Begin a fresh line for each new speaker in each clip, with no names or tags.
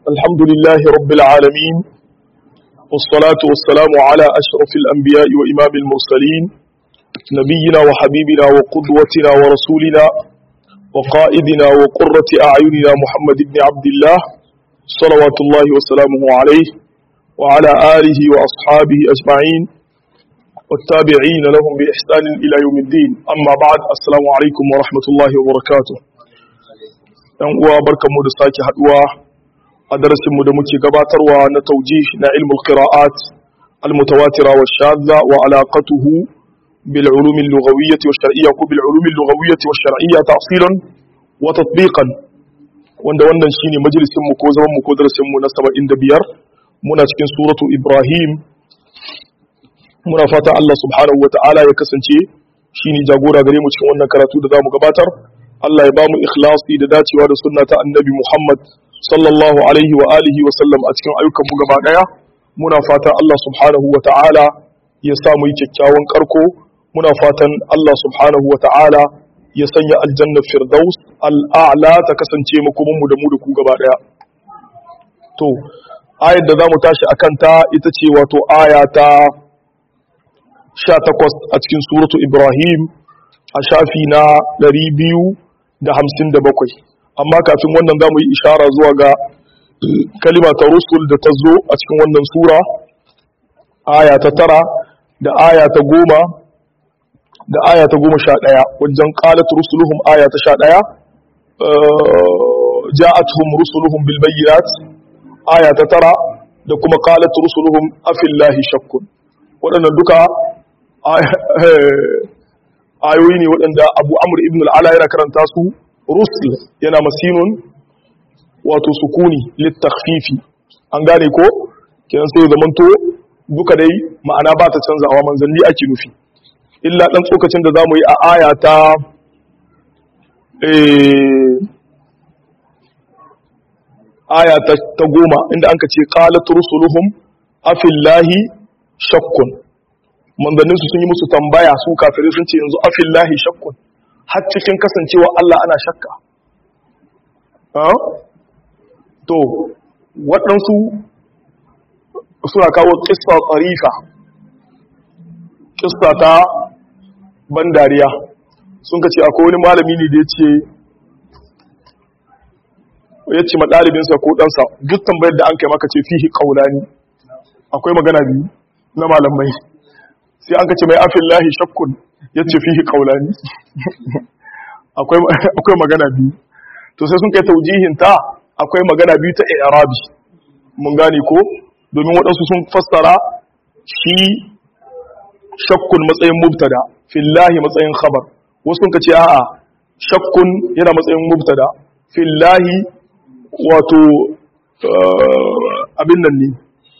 الحمد لله رب العالمين والصلاة والسلام على أشرف الأنبياء وإمام المرسلين نبينا وحبيبنا وقدوتنا ورسولنا وقائدنا وقرة أعيننا محمد بن عبد الله صلوات الله وسلامه عليه وعلى آله وأصحابه أجمعين والتابعين لهم بإحسان إلى يوم الدين أما بعد السلام عليكم ورحمة الله وبركاته ‘yan uwa barkanmu da sake haduwa a darasinmu da muke gabatarwa na taujih na ilmul qira'at al-mutawatira wa shadda wa alaqatuhu bil ulum al-lughawiyyah wa shar'iyyah ko bil ulum al-lughawiyyah wa shar'iyyah tafsilan wa tatbiqan wanda wannan shine majalisin mu ko zaman mu ko darasin mu na 75 muna cikin suratu ibrahim muna fata Allah subhanahu wa ta'ala ya kasance shine jagora gare mu cikin wannan karatu da zamu gabatar Allah ya ba mu ikhlasi da dacewa da sunna ta annabi Muhammad sallallahu alaihi wa alihi wa sallam a cikin ayyukan mu gaba daya muna fatan Allah subhanahu wa ta'ala ya sa mu yi kyakkyawan karko muna fatan Allah subhanahu wa ta'ala ya sanya aljanna firdaus al'a'la ta kasance makomin mu da mu da ku gaba daya to ayar da zamu tashi akan ta ita ce wato aya ta 18 a cikin suratu Ibrahim a shafi na 200 da hamsin da bakwai amma kafin wannan za mu yi ishara zuwa ga kalima ta rusul da ta zo a cikin wannan sura aya ta tara da aya ta goma da aya ta goma sha ɗaya wajen ƙalat rusuluhum aya ta sha ɗaya ja'atuhum rusuluhum bil bayyinat aya ta tara da kuma ƙalat rusuluhum afillahi shakkun waɗannan duka ayoyi ne waɗanda abu amur ibn al'ala yana karanta su rusul yana masinun wato sukuni littafifi an gane ko kiran sai zamanto duka dai ma'ana ba ta canzawa manzanni ake nufi illa ɗan tsokacin da za mu yi a aya ta aya ta goma inda an ka ce ƙalat rusuluhum afillahi shakkun manzannin su sun yi musu tambaya su kafirai sun ce yanzu afillahi shakkun har cikin kasancewa Allah ana shakka to waɗansu suna kawo ƙista tsarifa ƙista ta ban dariya sun ka ce akwai wani malami ne da ya ce ya ce maɗalibinsa ko ɗansa duk tambayar da an kai maka ce fihi ƙaunani akwai magana biyu na malamai sai an kace mai afin lahi shakkun ya ce fihi kaulani akwai magana biyu to sai sun kai taujihin ta akwai magana biyu ta arabi mun gane ko domin waɗansu sun fassara shi shakkun matsayin mubtada fillahi matsayin khabar wasu sun kace a'a shakkun yana matsayin mubtada fillahi wato abin nan ne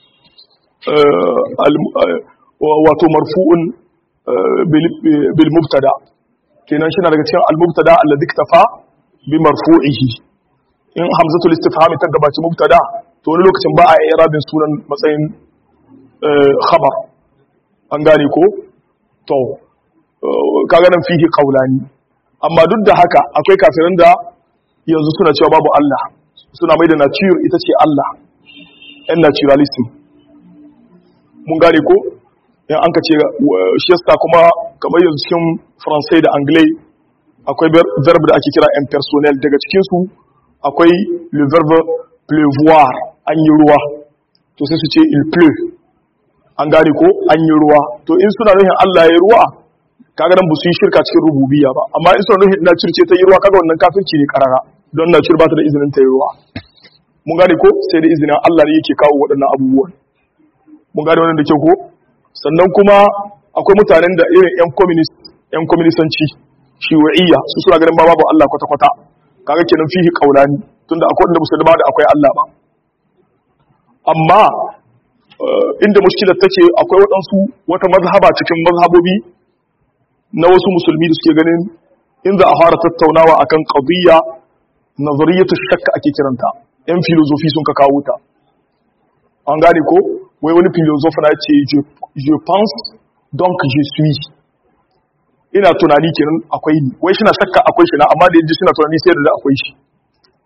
wato marfu'un bil mubtada kenan shi na daga cikin al mubtada alladhi iktafa bi marfu'ihi in hamzatul istifham ta gabaci mubtada to wani lokacin ba a irabin sunan matsayin khabar an gane ko to kaga nan fihi qawlani amma duk da haka akwai kafirin da yanzu suna cewa babu Allah suna mai da nature ita ce Allah yan naturalism mun gane ko in an ka ce shesta kuma kamar yanzu cikin faransai da anglais akwai verb da ake kira impersonal daga cikinsu akwai le verbe pleuvoir an yi ruwa to sai su ce il pleu an gane ko an yi ruwa to in suna nuhin Allah ya ruwa kaga nan ba su yi shirka cikin rububiyya ba amma in suna nuhin nature ce ta yi ruwa kaga wannan kafirci ne karara don nature ba ta da izinin ta yi ruwa mun gane ko sai da izinin Allah ne yake kawo waɗannan abubuwan mun gane wannan da kyau ko sannan kuma akwai mutanen da irin 'yan communist 'yan communistanci shiwa'iyya su suna ganin ba babu Allah kwata-kwata kaga kenan fihi kaulani tunda akwai wanda musulma da akwai Allah ba amma inda mushkilar take akwai waɗansu wata mazhaba cikin mazhabobi na wasu musulmi da suke ganin in za a fara tattaunawa akan qadiyya nazariyatu shakka ake kiranta 'yan filozofi sun ka kawo ta an gane ko wai wani philosophe na ce je pense donc je suis ina tunani kenan akwai ni wai shi na shakka akwai shi na amma da yaji suna tunani sai da akwai shi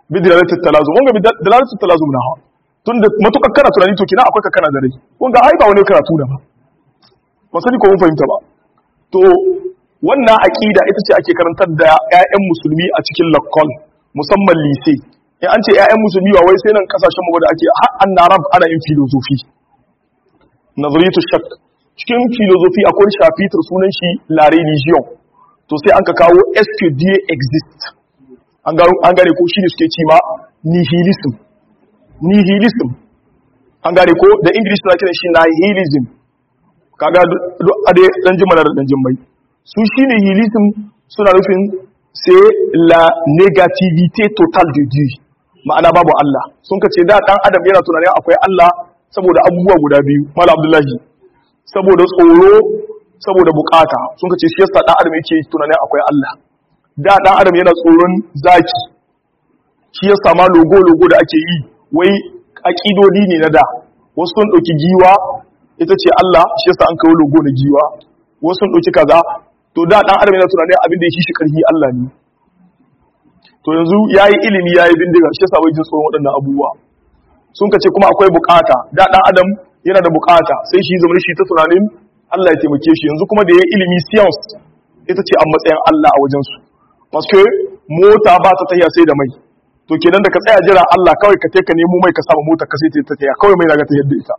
bi dalalatul talazum wanga bi dalalatul talazum na hawa tun da matukar kana tunani to kina akwai ka kana da rai wanga ai ba wani karatu da ba ba sani ko mun fahimta ba to wannan aqida ita ce ake karantar da ƴaƴan musulmi a cikin lakkol musamman lise in an ce ƴaƴan musulmi ba wai sai nan kasashen mu da ake har an narab ana yin filosofi nazariyatu shak cikin filosofi akwai shafitar sunan shi la religion to sai an ka kawo est-ce exist an gane ko shi ne suke ce ma nihilism nihilism an gane ko da english suna kiran shi nihilism kaga ade dan jima da dan jimmai su shi nihilism suna nufin c'est la négativité totale de Dieu ma'ana babu Allah sun ka ce da dan adam yana tunanin akwai Allah saboda abubuwa guda biyu mala abdullahi saboda tsoro saboda bukata sun ka ce shi yasa dan adam yake tunanin akwai Allah da dan adam yana tsoron zaki shi yasa ma logo logo da ake yi wai akidodi ne na da wasu sun dauki giwa ita ce Allah shi yasa an kawo logo na giwa wasu sun dauki kaza to da dan adam yana tunanin abin da yake shi karfi Allah ne to yanzu yayi ilimi yayi bindiga shi yasa bai jin tsoron waɗannan abubuwa sun ka ce kuma akwai bukata da dan adam yana da bukata sai shi zama shi ta tunanin Allah ya taimake shi yanzu kuma da yayi ilimi science ita ce a matsayin Allah a wajen su paske mota ba ta tahiya sai da mai to kenan da ka tsaya jira Allah kawai ka ka nemo mai ka samu mota ka sai ta tahiya kawai mai daga ta yadda ita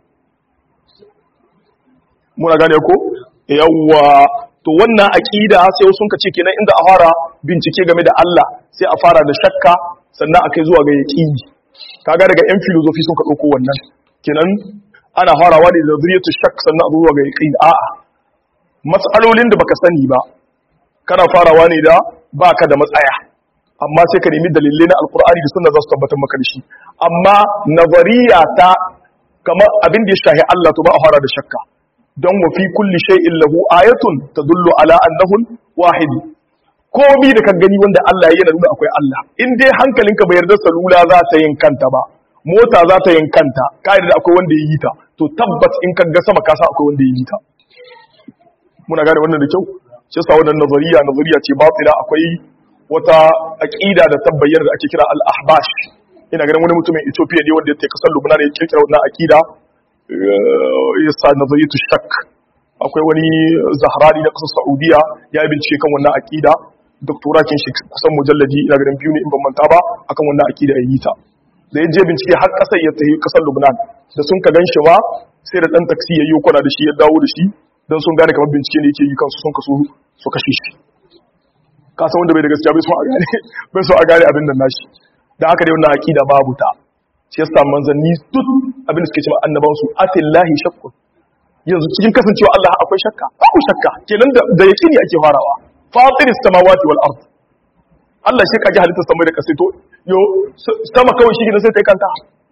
muna gane ko yawwa to wannan aqida sai sun ka ce kenan inda a fara bincike game da Allah sai a fara da shakka sannan akai zuwa ga yaqini kaga daga yan filosofi sun ka dauko wannan kenan ana farawa ne da zuriyatu shakk sannan a zuwa ga yaqini a'a matsalolin da baka sani ba kana farawa ne da baka da matsaya amma sai ka nemi dalilai na alkur'ani da sunna za su tabbatar maka da shi amma nazariya ta kamar abin da ya shahi Allah to ba a fara da shakka don wa fi kulli shay'in lahu ayatun tadullu ala annahu wahid komi da ka gani wanda Allah yana nuna akwai Allah in dai hankalinka bai yarda salula za ta yin kanta ba mota za ta yin kanta ka yarda akwai wanda ya yi ta to tabbat in ka ga sama ka san akwai wanda ya yi ta muna gane wannan da kyau shi yasa wannan nazariya nazariya ce batila akwai wata aqida da tabbayar da ake kira al-ahbash ina ganin wani mutumin Ethiopia ne wanda ya take kasar Lubnan ya kirkira wannan aqida ya sa nazariyatu shak akwai wani zahrani na kasar Saudiya ya yi bincike kan wannan aqida doktora kin shi kusan mujalladi ina ganin biyu ne in ban manta ba akan wannan aqida ya yi ta da ya je bincike har kasar ya tafi kasar Lubnan da sun ka ganshi ma sai da dan taksi ya yi kwana da shi ya dawo da shi don sun gane kamar bincike ne yake yi kansu sun kaso su kashe shi ka san wanda bai da gaskiya bai so a gane bai so a gane abin nan nashi dan haka dai wannan aqida babu ta shi yasa manzanni duk abin da suke cewa annaban su atillahi shakkun yanzu cikin kasancewa Allah akwai shakka babu shakka kenan da da yaqini ake farawa fatiris samawati wal ard Allah shi kaji halittar samai da kasai to yo sama kawai shi ne sai kai kanta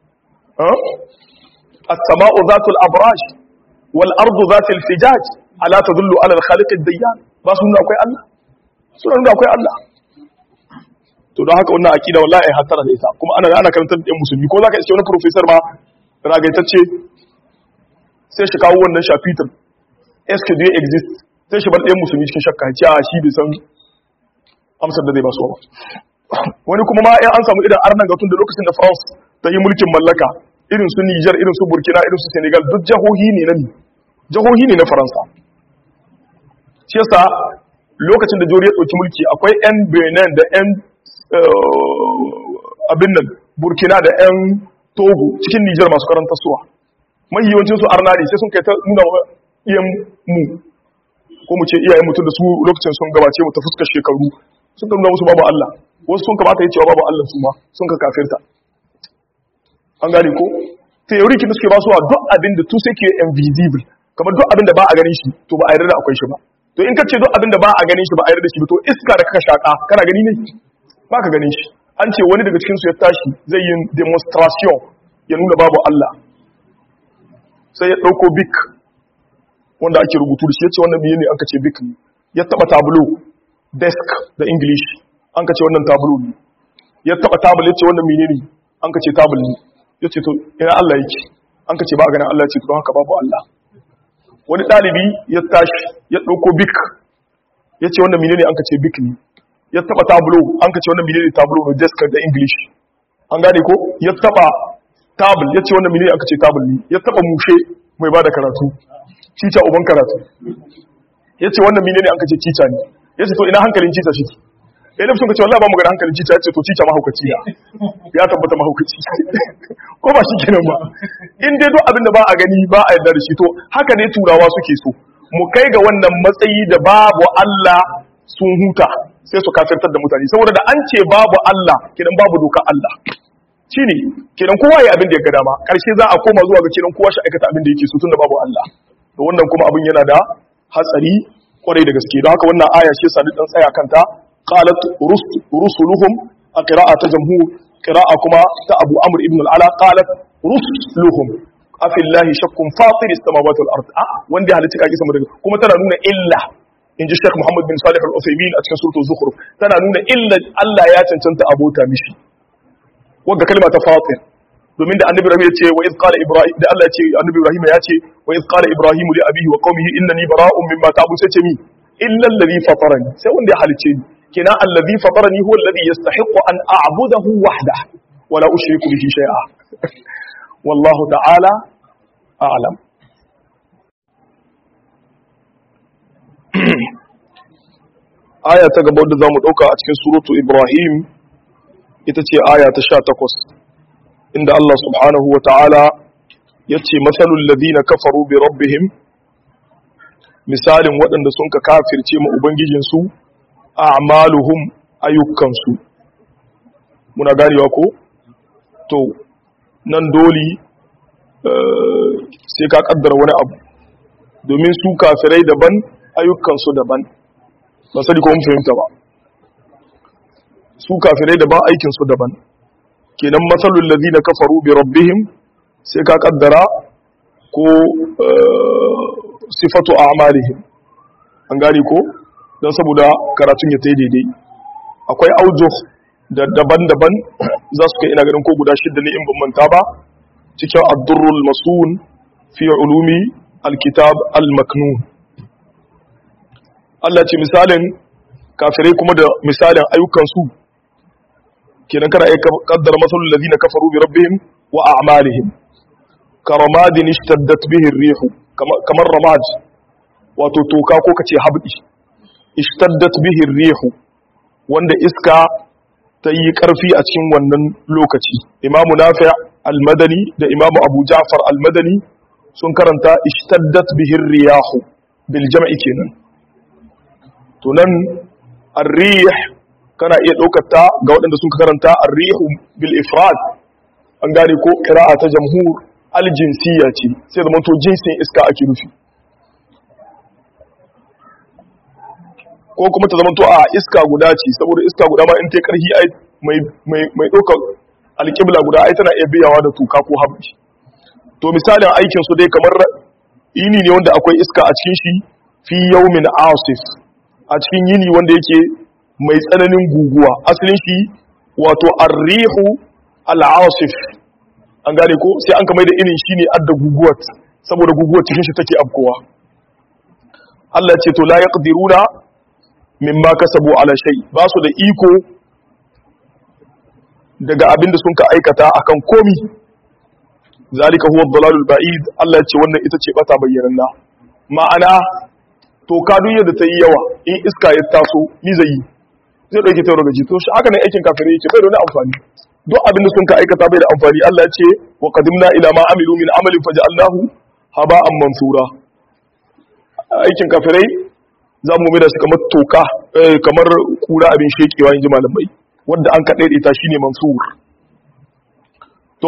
as-sama'u zatul abraj wal ardu zatil fijaj ala tadullu ala al-khaliq ad-dayyan ba su nuna akwai Allah su nuna akwai Allah to don haka wannan akida wallahi ai hatara da ita kuma ana ana karantar da musulmi ko zaka iske wani professor ma ragaitacce sai shi kawo wannan shafitin est-ce que Dieu existe sai shi bar ɗayan musulmi cikin shakka ce a shi bai san amsar da zai ba su ba wani kuma ma in an samu irin arnan gatun da lokacin da France ta yi mulkin mallaka irin su Niger irin su Burkina irin su Senegal duk jahohi ne na ni jahohi ne na Faransa shi yasa lokacin da Jori ya ɗauki mulki akwai 'yan Benin da 'yan abin nan Burkina da 'yan Togo cikin Niger masu karanta suwa mai yawancin su arna ne sai sun kai ta nuna wa iyan mu ko mu ce iyayen mutum da su lokacin sun gabace mu ta fuskar shekaru sun ka nuna musu babu Allah wasu sun kamata ya cewa babu Allah su ma sun ka kafirta an gane ko theory kin suke ba su duk abin da tu sai ke invisible kamar duk abin da ba a ganin shi to ba a yarda da akwai shi ba to in ka ce duk abin da ba a ganin shi ba a yarda da shi ba to iska da kaka shaka kana gani ne ba ka ganin shi an ce wani daga cikin su ya tashi zai yi demonstration ya nuna babu Allah sai ya dauko bik wanda ake rubutu da shi ya ce wannan biye ne an ka ce bik ne ya taba tableau desk da english an ka ce wannan tableau ne ya taba table ya ce wannan menene an ka ce table ne ya ce to ina Allah yake an ka ce ba a ganin Allah ya ce to don haka babu Allah wani ɗalibi ya tashi ya ɗauko bik ya ce wannan menene an ka ce bik ne ya taɓa tablo an ka ce wannan menene tablo ne desk da english an gane ko ya taba tabul yace wannan mene aka ce tabul ne ya taba mushe mai bada karatu cica uban karatu yace wannan mene ne aka ce cica ne yace to ina hankalin cica shi eh sun ka ce wallahi ba mu ga hankalin cica yace to cica mahaukaci ya ya tabbata mahaukaci ko ba shi kenan ba in dai duk abin da ba a gani ba a yarda da shi to haka ne turawa suke so mu kai ga wannan matsayi da babu Allah sun huta sai su kafirtar da mutane saboda da an ce babu Allah kidan babu doka Allah shine kidan kowa ya abin da ya ga dama karshe za a koma zuwa ga kidan kowa shi aikata abin da yake so tunda babu Allah to wannan kuma abin yana da hatsari kwarai da gaske don haka wannan aya shi yasa dan tsaya kanta qalat rusuluhum a qira'a ta jamhur qira'a kuma ta Abu Amr ibn al-Ala qalat rusuluhum afillahi shakkun fatir as-samawati wal ard ah wanda ya halitta kake sama daga kuma tana nuna illa in ji Sheikh Muhammad bin Salih al-Uthaymeen a cikin suratul Zukhruf tana nuna illa Allah ya cancanta abota mishi wanda kalma ta fatir domin da annabi Ibrahim ya ce wa iz qala Ibrahim da Allah ya ce annabi Ibrahim ya ce wa iz qala Ibrahim li abihi wa qaumihi innani bara'un mimma ta'budun sai ce mi illa alladhi fatarani sai wanda ya halice ni kina alladhi fatarani huwa alladhi yastahiqqu an a'budahu wahdah wa la ushriku bihi shay'a wallahu ta'ala a'lam aya ta gaba wadda zamu dauka a cikin suratu Ibrahim ita ce aya ta 18 inda Allah subhanahu wa ta'ala yace masalul ladina kafaru bi rabbihim misalin waɗanda sun ka kafirce ma ubangijinsu a'maluhum ayyukansu muna ganewa ko to nan doli sai ka kaddara wani abu domin su kafirai daban ayyukansu daban ba sani ko mun fahimta ba su kafirai daban aikinsu daban kenan matsalul ladina kafaru bi rabbihim sai ka kaddara ko sifatu a'malihim an gane ko don saboda karatun ya tai daidai akwai aujuh da daban-daban za su kai ina ganin ko guda shidda ne in ban manta ba cikin ad-durrul masun fi ulumi al-kitab al-maknun Allah ce misalin kafirai kuma da misalin ayyukan su kenan kana iya kaddara masalul ladina kafaru bi rabbihim wa a'malihim karamadin ishtaddat bihi ar-rih kamar ramad wato toka ko kace habdi ishtaddat bihi ar-rih wanda iska ta yi karfi a cikin wannan lokaci imamu nafi' al-madani da imamu abu ja'far al-madani sun karanta ishtaddat bihi ar-riyah bil jam'i kenan to nan ar-rih kana iya ɗaukar ta ga waɗanda sun karanta ar-rihu bil ifrad an gane ko qira'a ta jamhur al-jinsiyya ce sai da to jinsin iska ake nufi ko kuma ta zamanto a iska guda ce saboda iska guda ma in ta karhi ai mai mai mai ɗaukar alƙibla guda ai tana iya biyawa da tuka ko habbi to misalin aikin su dai kamar yini ne wanda akwai iska a cikin shi fi yawmin asif a cikin yini wanda yake mai tsananin guguwa asalin shi wato arrihu al'asif an gane ko sai an kamar da irin shi ne adda guguwar saboda guguwar cikin shi take afkowa Allah ce to la yaqdiruna mimma kasabu ala shay ba su da iko daga abin da sun ka aikata akan komi zalika huwa ad-dalalul ba'id Allah ce wannan ita ce bata bayyananna ma'ana to ka duniya da ta yi yawa in iska ya taso ni zai yi zai ɗauke ta daga jito shi haka nan aikin kafirai yake bai da wani amfani duk abin da sun ka aikata bai da amfani Allah ya ce wa qadimna ila ma amilu min amalin faj'alnahu haba'an mansura aikin kafirai za mu mai da su kamar toka kamar kura abin shekewa in ji malamai wanda an kaɗai ita shine mansur to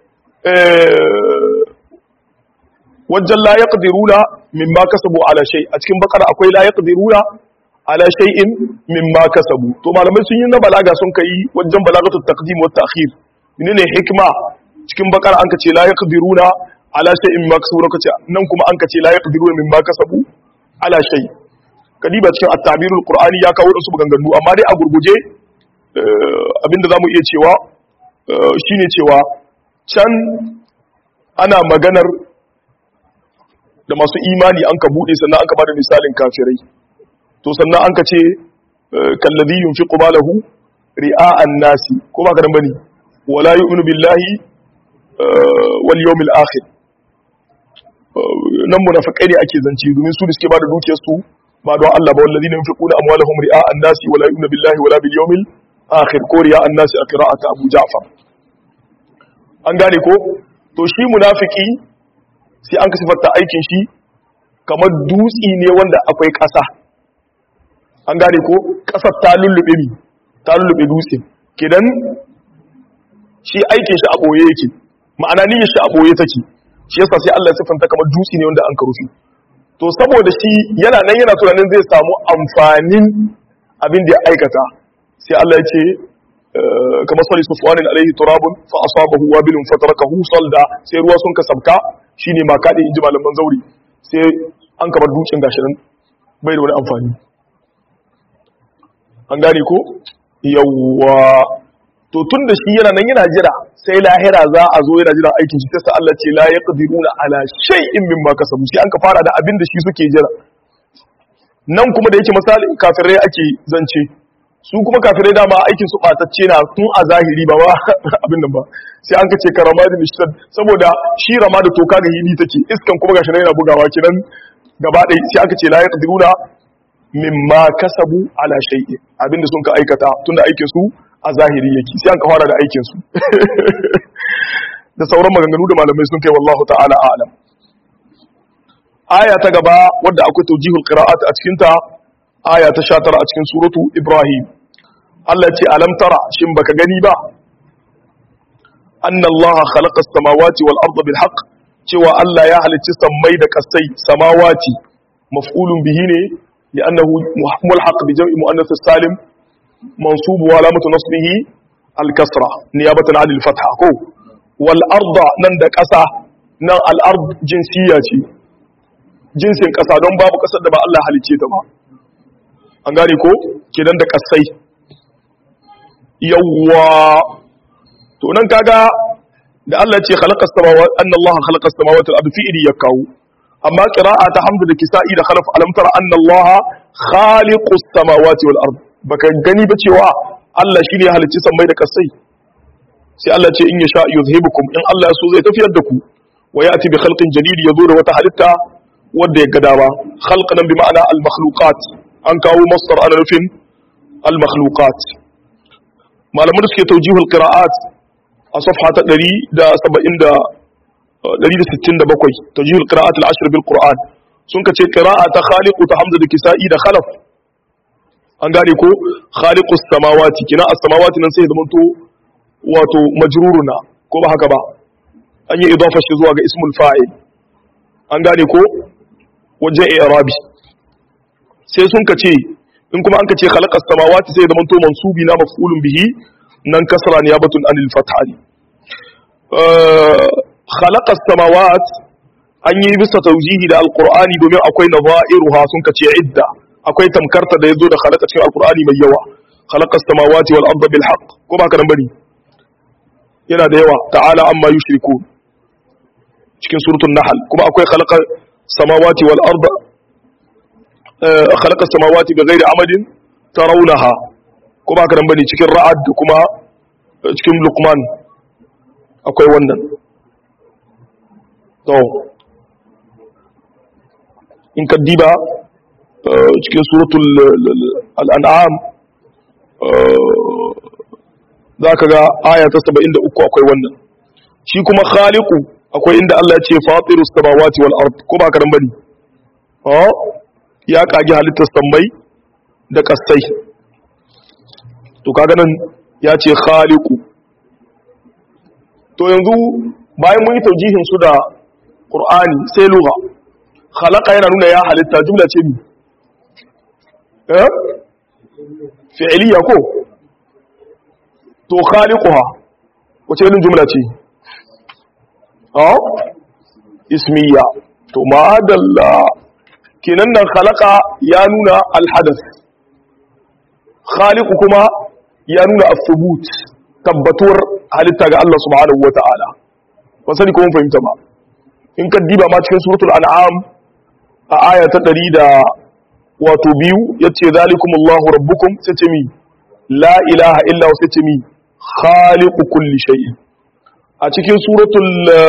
wajen la yaqdiruna mimma kasabu ala shay a cikin bakara akwai la yaqdiruna ala shay'in mimma kasabu to malamai sun yi na balaga sun kai wajen balagatu taqdim wa ta'khir menene hikma cikin bakara an kace la yaqdiruna ala shay'in mimma kasabu kace nan kuma an kace la yaqdiruna mimma kasabu ala shay kadiba cikin at-tabirul qur'ani ya kawo su maganganu amma dai a gurguje abinda zamu iya cewa shine cewa can ana maganar da masu imani an ka bude sannan an ka bada misalin kafirai to sannan an ka ce kallazi yunfiqu malahu ri'a'an nasi ko ba ka dan bane wala yu'minu billahi wal yawmil akhir nan munafiqai ne ake zance domin su da suke bada dukiyar su ba don Allah ba wallazina yunfiquna amwalahum ri'a an-nasi wala yu'minu billahi wala bil yawmil akhir ko ri'a an-nasi a qira'ati Abu Ja'far an gane ko to shi munafiki sai an kasifarta aikin shi kamar dutsi ne wanda akwai ƙasa an gane ko ƙasar ta lullube mi ta lullube dutse kidan shi aikin shi a ɓoye yake ma'ana niyyar shi a ɓoye take shi yasa sai Allah ya sifanta kamar dutse ne wanda an karufi to saboda shi yana nan yana tunanin zai samu amfanin abin da ya aikata sai Allah ya ce kamar sali sufwanin alaihi turabun fa asabahu wabilun fatarakahu salda sai ruwa sun kasabka shine ma kade inji malaman zauri sai an kamar dutsen gashi nan bai da wani amfani an gane ko yawwa to tun da shi yana nan yana jira sai lahira za a zo yana jira aikin shi sai Allah ce la yaqdiruna ala shay'in mimma kasabu sai an ka fara da abin da shi suke jira nan kuma da yake misali kafirai ake zance su kuma kafirai dama aikin su batacce na tun a zahiri ba ba abin nan ba sai an ka ce karama da mishtad saboda shi rama da toka ga hili take iskan kuma gashi nan yana bugawa kinan gaba ɗaya sai aka ce la yaqdiruna mimma kasabu ala shay'in abinda sun ka aikata tunda aikin su a zahiri yake sai an ka fara da aikin su da sauran maganganu da malamai sun kai wallahu ta'ala a'lam aya ta gaba wadda akwai tawjihul qira'at a cikin ta aya ta 19 a cikin suratu ibrahim Allah ce alam tara shin baka gani ba anna allaha khalaqa as-samawati wal arda bil haqq cewa Allah ya halicci sammai da kasai samawati maf'ulun bihi ne لأنه ملحق بجمع مؤنث السالم منصوب وعلامة نصبه الكسرة نيابة عن الفتحة كو والأرض نند كسا نن الأرض جنسية جنس كسا دون باب كسا دبا الله halicce ta ba an gane ko kidan da kasai yawwa to nan kaga da Allah ce khalaqa samawati anna Allah khalaqa samawati wal ardi fi'li yakawu amma qira'a ta hamdu da kisa'i da khalaf alam tara anna Allah khaliqus samawati wal ard baka gani ba cewa Allah shine halicci sammai da kasai sai Allah ce in yasha yuzhibukum in Allah so zai tafiyar da ku wa yati bi khalqin jadid yazo da wata halitta wanda ya gada ba khalqan bi ma'ana al makhluqat an kawo masdar ana nufin al makhluqat malaman da suke tawjihul qira'at a safha ta 170 167 tajihul qira'at al-ashr bil qur'an sun ka ce qira'a ta khaliqu ta hamza da kisa'i da khalaf an gane ko khaliqus samawati kina as-samawati nan sai zamanto wato majruruna ko ba haka ba an yi idafa shi zuwa ga ismul fa'il an gane ko wajen i'rabi sai sun ka ce in kuma an ka ce khalaqas samawati sai zamanto mansubi na maf'ulun bihi nan kasra niyabatun anil fathani khalaqa samawat an yi bisa taujihi da alqur'ani domin akwai nadha'iruha sun kace idda akwai tamkarta da yazo da khalaqa cikin alqur'ani mai yawa khalaqa samawati wal arda bil haqq ko ba ka nan bane yana da yawa ta'ala amma yushriku cikin suratul nahl kuma akwai khalaqa samawati wal arda khalaqa samawati bighairi amadin tarawunaha ko ba ka nan bane cikin ra'ad da kuma cikin luqman akwai wannan to in ka diba cikin suratul al'an'am za ka ga aya ta 73 akwai wannan shi kuma khaliku akwai inda Allah ce fatirus samawati wal ard ko ba karan bane ya kage halittar sammai da kasai to kaga nan ya ce khaliku to yanzu bayan mun yi taujihin su da Qur'ani sai lugha khalaqa yana nuna ya halitta jumla ce mi eh fi'liya ko to khaliquha wace irin jumla ce ah ismiya to madalla kenan nan khalaqa ya nuna alhadath khaliqu kuma ya nuna as-subut tabbatuwar halitta ga Allah subhanahu wata'ala ba sani ko mun fahimta ba in ka diba ma cikin suratul an'am a aya ta 100 da wato biyu yace zalikumullahu rabbukum sai ce mi la ilaha illa huwa sai ce mi khaliqu kulli shay'in a cikin suratul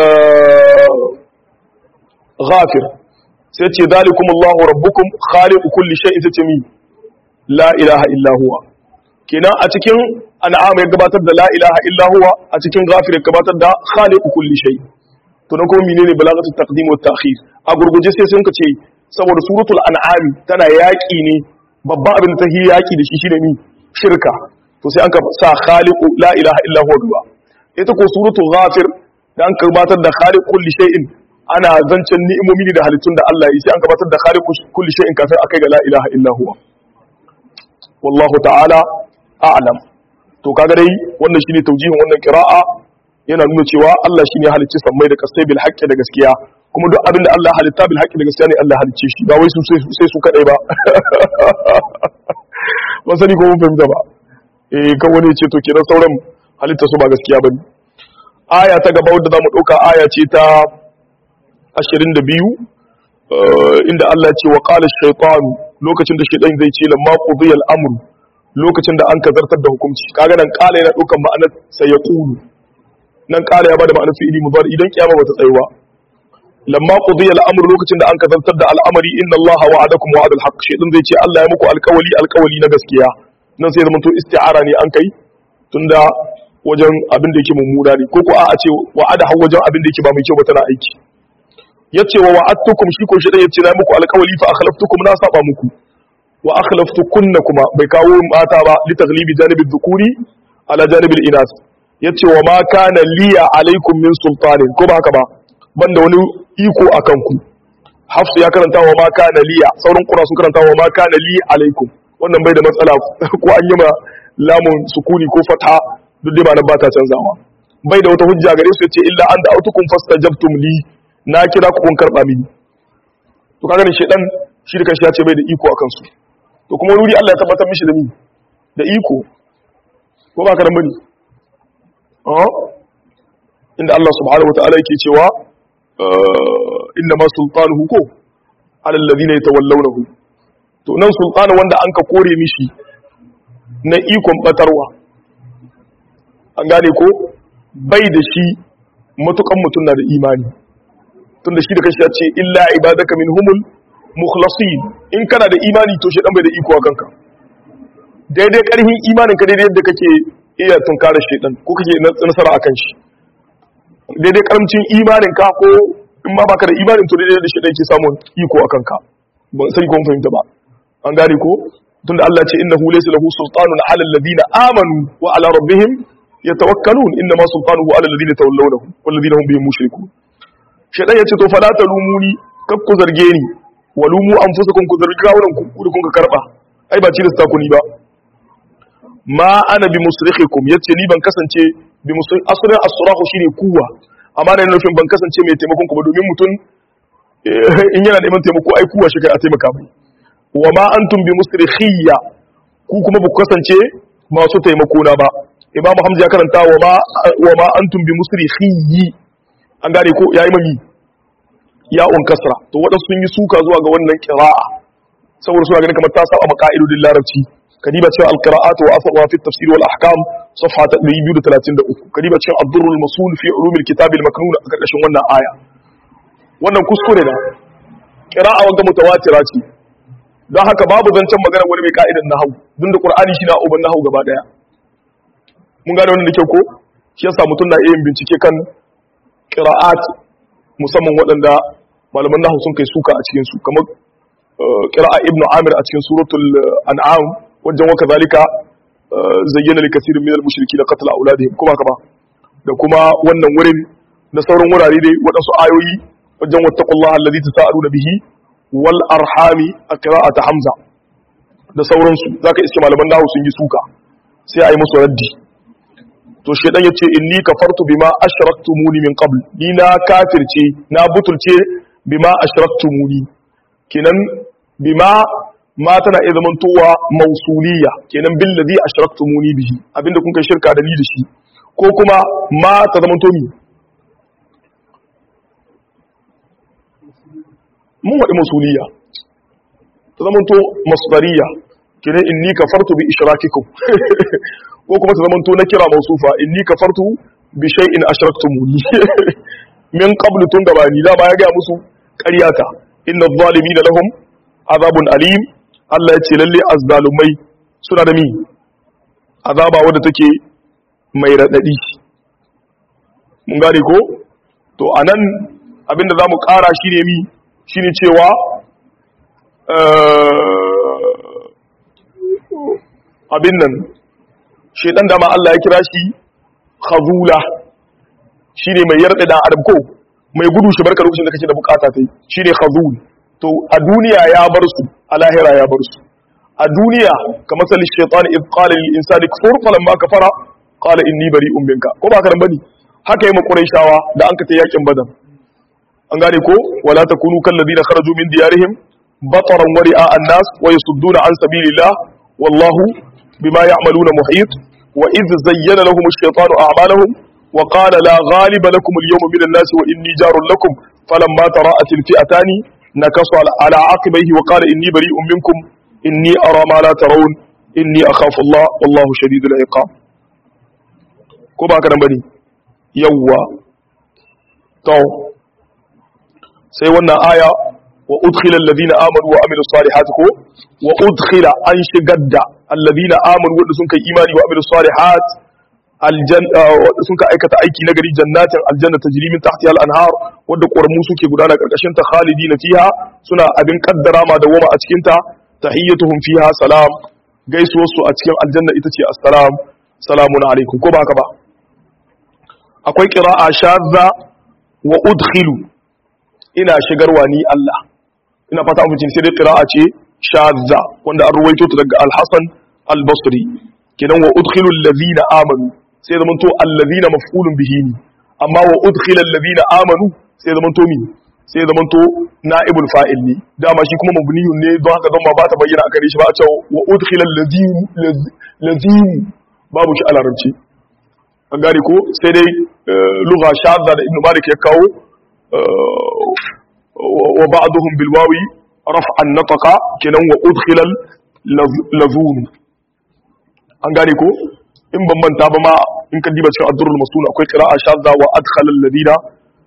ghafir sai ce zalikum Allahu rabbukum khaliqu kulli shay'in sai ce mi la ilaha illa huwa kenan a cikin an'am ya gabatar da la ilaha illa huwa a cikin ghafir ya gabatar da khaliqu kulli shay to nan kuma menene balagatu taqdim wa ta'khir a gurguje sai sun ce saboda suratul an'am tana yaki ne babban abin da ta yi yaki da shi shine ni shirka to sai an ka sa khaliqu la ilaha illa huwa gaba ita ko suratul ghafir da an gabatar da khaliqu kulli shay'in ana zancen ni'imomi ne da halittun da Allah yi sai an gabatar da khaliqu kulli shay'in kafin akai ga la ilaha illa huwa wallahu ta'ala a'lam to kaga dai wannan shine taujihin wannan qira'a yana nuna cewa Allah shine halicci sammai da kasai bil haqqi da gaskiya kuma duk abin da Allah halitta bil haqqi da gaskiya ne Allah halicce shi ba wai su sai su kadai ba ba sani ko mun fahimta ba eh kan wani ce to kenan sauran halitta su ba gaskiya bane aya ta gaba wadda zamu dauka aya ce ta 22 inda Allah ce wa qala ash-shaytan lokacin da shaytan zai ce lamma qudiya al-amr lokacin da an kazartar da hukunci kaga nan qala yana daukan ma'anar sai ya qulu nan qala ya bada ma'anar fi'ili mudari idan kiyama bata tsayuwa lamma qudiya al-amr lokacin da an kazartar da al'amari inna Allah wa'adakum wa'adal haqq shaytan zai ce Allah ya muku alƙawali alƙawali na gaskiya nan sai zama to isti'ara ne an kai tunda wajen abin da yake mummuna ne ko ko a ce wa'ada har wajen abin da yake ba mai kyau ba tana aiki yace wa wa'adtukum shi ko shi da yace na muku alƙawali fa akhlaftukum na saba muku wa akhlaftukunna kuma bai kawo mata ba li taghlibi janibi dhukuri ala janibi inas yace wa ma kana liya alaikum min sultanin ko ba haka ba banda wani iko akan ku hafsu ya karanta wa ma kana liya sauran qura sun karanta wa ma kana li alaikum wannan bai da matsala ko an yi ma lamun sukuni ko fata duk dai ba nan ba ta canzawa bai da wata hujja gare su yace illa an da'autukum fastajabtum li na kira ku kun karba mini to kaga ne shedan shi da kanshi ya ce bai da iko akan su to kuma wuri Allah ya tabbatar mishi da ni da iko ko ba ka nan bane ah inda Allah subhanahu wataala yake cewa inna ma sultanuhu ko ala alladhina yatawallawnahu to nan sultana wanda an ka kore mishi na ikon batarwa an gane ko bai da shi matukan mutum na da imani tunda shi da kashi ya ce illa ibadaka minhumul mukhlasin in kana da imani to shi dan bai da iko a kanka daidai karhin imanin ka daidai yadda kake iya tunkara shedan ko kake nasara akan shi daidai karamcin imanin ka ko in ma baka da imanin to daidai da shedan ke samun iko akan ka ban sai ko fahimta ba an gane ko tunda Allah ce innahu laysa lahu sultanun ala alladhina amanu wa ala rabbihim yatawakkalun inna ma sultanuhu ala alladhina tawallawnahu wal ladina hum bihim mushrikun shedan yace to fala talumuni kak ku zarge ni walumu anfusakum ku zargi kawunan ku da kun ka karba ai ba cilasta ku ni ba ma ana bi musrikhikum yace ni ban kasance bi musri asrin as-surahu shine kuwa amma da nufin ban kasance mai taimakon ku ba domin mutum in yana neman taimako ai kuwa shi kai a taimaka mai wa ma antum bi musrikhiyya ku kuma ba ku kasance masu taimako na ba imamu hamza ya karanta wa ma wa ma antum bi musrikhiyyi an gane ko yayi mami ya'un kasra to wadansu sun yi suka zuwa ga wannan qira'a saboda suna ganin kamar ta saba maqaidudin larabci kadiba cewa al-qira'atu wa asruha fi at-tafsir wal ahkam safha 233 kadiba cewa ad-durr al-masul fi ulum al-kitab al-maknun a karkashin wannan aya wannan kuskure da qira'a wanda mutawatira ce don haka babu zancen magana wani mai ka'idan nahwu dun da qur'ani shi na uban nahwu gaba daya mun gane wannan da kyau ko shi yasa mutum na yin bincike kan qira'at musamman waɗanda malaman nahwu sun kai suka a cikin su kamar qira'a ibn amir a cikin suratul an'am wajen waka zalika zayyana li kaseerin min al-mushrikeena qatl auladihim kuma kama da kuma wannan wurin da sauran wurare dai waɗansu ayoyi wajen wattaqullaha allazi tasaaluna bihi wal arhami a qira'at hamza da sauransu zaka iske malaman nahwu sun yi suka sai ayi musu raddi to shedan yace inni kafartu bima ashraktumuni min qabl ni na kafirce na butulce bima ashraktumuni kenan bima ma tana iya zamantowa mausuliya kenan bil ladhi ashraktumuni bihi abinda kun kai shirka da ni da shi ko kuma ma ta zamanto mi mun wadi mausuliya ta zamanto masdariya kina inni kafartu bi ishrakikum ko kuma ta zamanto na kira mausufa inni kafartu bi shay'in ashraktumuni min qablu tun gabani da ba ya ga musu ƙaryata inna adh-dhalimina lahum azabun alim Allah ya ce lalle azzalumai suna da mi azaba wadda take mai radadi mun gane ko to anan abinda zamu ƙara shine mi shine cewa abin nan shedan dama Allah ya kira shi khazula shine mai yarda dan adam ko mai gudu shi barka lokacin da kake da bukata tai shine khazul to a duniya ya bar su a lahira ya bar su a duniya kamar salli shaytan id qala lil insani kfur falamma kafara qala inni bari'un minka ko ba karan bane haka yi ma quraishawa da an ka ta yakin badar an gane ko wala takunu kal ladina kharaju min diyarihim bataran wari'a an-nas wa yasudduna an sabilillah wallahu bima ya'maluna muhit wa idh zayyana lahum ash-shaytanu a'malahum wa qala la ghaliba lakum al-yawma min an-nas wa inni jarun lakum falamma tara'at al-fi'atan nakasa ala 'aqibayhi wa qala inni bari'un minkum inni ara ma la tarawun inni akhafu Allah wallahu shadidul iqab ko ba ka dan bane yawwa to sai wannan aya wa udkhila alladhina amanu wa amilus salihati ko wa udkhila an shigar da alladhina amanu wanda sun kai imani wa amilus salihat aljanna wanda sun ka aikata aiki na gari jannatin aljanna tajri min tahtiha al-anhar wanda ƙoramu suke gudana karkashin ta khalidina fiha suna abin kaddara ma da wama a cikin ta tahiyyatuhum fiha salam gaisuwar su a cikin aljanna ita ce assalam salamun alaikum ko ba haka ba akwai qira'a shadza wa udkhilu ina shigarwa ni Allah ina fata an fice sai dai qira'a ce shadza wanda an ruwaito ta daga al-Hasan al-Basri kidan wa udkhilu allazina amanu sai zaman to allazina maf'ulun bihi ne amma wa udkhila allazina amanu sai zaman to mi sai zaman to na'ibul fa'il ne dama shi kuma mabniyun ne don haka zama ba ta bayyana a gare shi ba a cewa wa udkhila allazina lazina babu shi a larabci an gane ko sai dai lugha shadda da ibnu malik ya kawo wa ba'dhum bil wawi raf'an nataqa kenan wa udkhila lazun an gane ko in ban manta ba ma in kan diba cikin addurul masun akwai qira'a shadda wa adkhala alladhina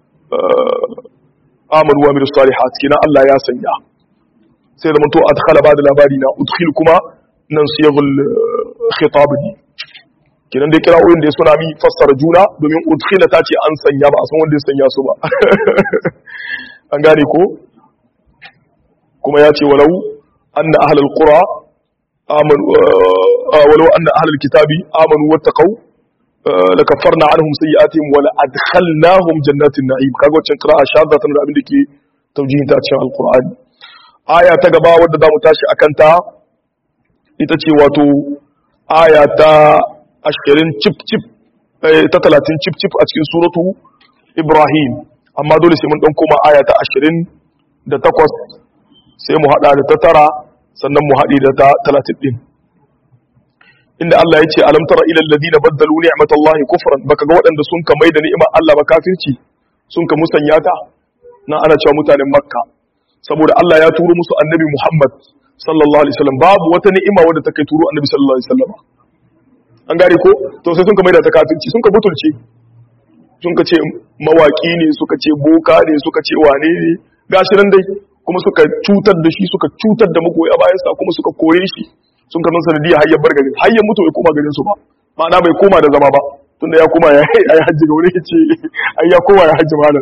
amanu wa amilus salihat kenan Allah ya sanya sai da to adkhala ba da labari na udkhil kuma nan siyagul khitab ne kenan dai kira'o'in da ya suna mi fassara juna domin udkhila ta ce an sanya ba a san wanda ya sanya su ba an gane ko kuma ya ce walau anna ahlul qura amanu walau anna ahlul kitabi amanu wattaqau lakaffarna anhum sayyi'atihim wa la adkhalnahum jannatin na'im kaga wacce qira'a shadda tana da abin da ke taujihin ta cikin alqur'ani aya ta gaba wadda zamu tashi akan ta ita ce wato aya ta ashirin cip cip ta talatin cip cip a cikin suratu ibrahim amma dole sai mun dan koma aya ta ashirin da takwas sai mu hada da ta tara sannan mu haɗe da ta talatin din inda Allah ya ce alam tara ila alladhina baddalu ni'matallahi kufran baka ga waɗanda sun ka maida ni'imar Allah ba kafirci sun ka musanya ta na ana cewa mutanen makka saboda Allah ya turo musu annabi Muhammad sallallahu alaihi wasallam babu wata ni'ima wadda ta kai turo annabi sallallahu alaihi wasallam an gane ko to sai sun ka maida ta kafirci sun ka butulce sun ka ce mawaki ne suka ce boka ne suka ce wane ne gashi nan dai kuma suka cutar da shi suka cutar da magoya bayan sa kuma suka kore shi sun ka san sanadiyya har ya bar garin har ya mutu bai koma garin su ba ma'ana bai koma da zama ba tunda ya koma ya yi hajji ga wani ce ai ya koma ya hajji malam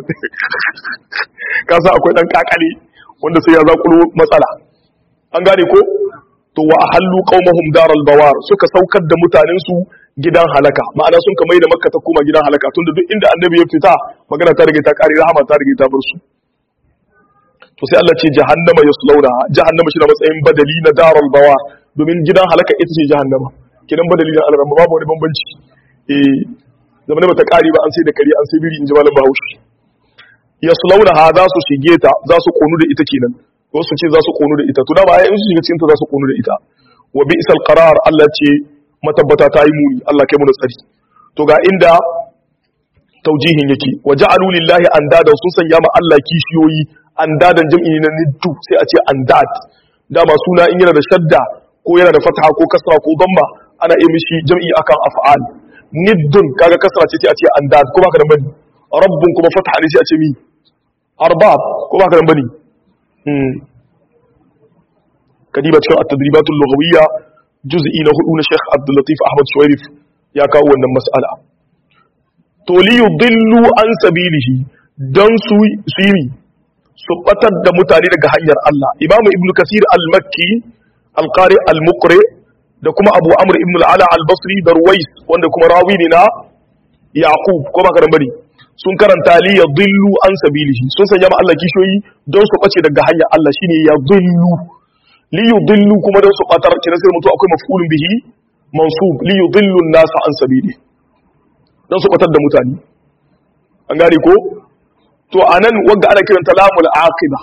ka san akwai dan kakale wanda sai ya zakulo matsala an gane ko to wa ahallu qaumahum daral bawar suka saukar da mutanen su gidan halaka ma'ana sun kamar da makka ta koma gidan halaka tunda duk inda annabi ya fita magana ta rage ta kare rahama ta rage ta bar su to sai Allah ce jahannama yaslawna jahannama shi da matsayin badali na daral bawar domin gidan halaka ita ce jahannama kidan badali na alrama babu wani bambanci eh zamanin bata kare ba an sai da kare an sai biri in ji malam Bahaushe yaslawna ha za su shige ta za su konu da ita kenan wasu ce za su konu da ita to da ba in su shiga cikin ta za su konu da ita wa bi'sal qarar Allah ce matabbata ta yi muni Allah kai mu da tsari to ga inda taujihin yake wa ja'alu lillahi andada sun sanya ma Allah kishiyoyi andadan jam'i na niddu sai a ce andad dama suna in yana da shadda ko yana da fatha ko kasra ko damma ana iya mishi jam'i akan af'al niddun kaga kasra ce sai a ce andad ko baka da bani rabbun kuma fatha ne sai a ce mi arbab ko baka da bani hmm kadiba cikin at-tadribatul lughawiyya juz'i na hudu na Sheikh Abdul Latif Ahmad Shuwairif ya kawo wannan mas'ala to li yudillu an sabilihi dan su su yi su batar da mutane daga hanyar Allah Imam Ibn Kasir al-Makki al-Qari al-Muqri da kuma Abu Amr ibn al-Ala al-Basri da Ruwais wanda kuma rawi ne na Yaqub ko ba karan bane sun karanta li yadillu an sabilihi sun sanya ma Allah kishoyi don su bace daga hanyar Allah shine yadillu li yudillu kuma don su batar kina sai mutu akwai maf'ulun bihi mansub li yudillu an-nas an sabili don su batar da mutane an gane ko to anan wanda ana kiranta lamul aqiba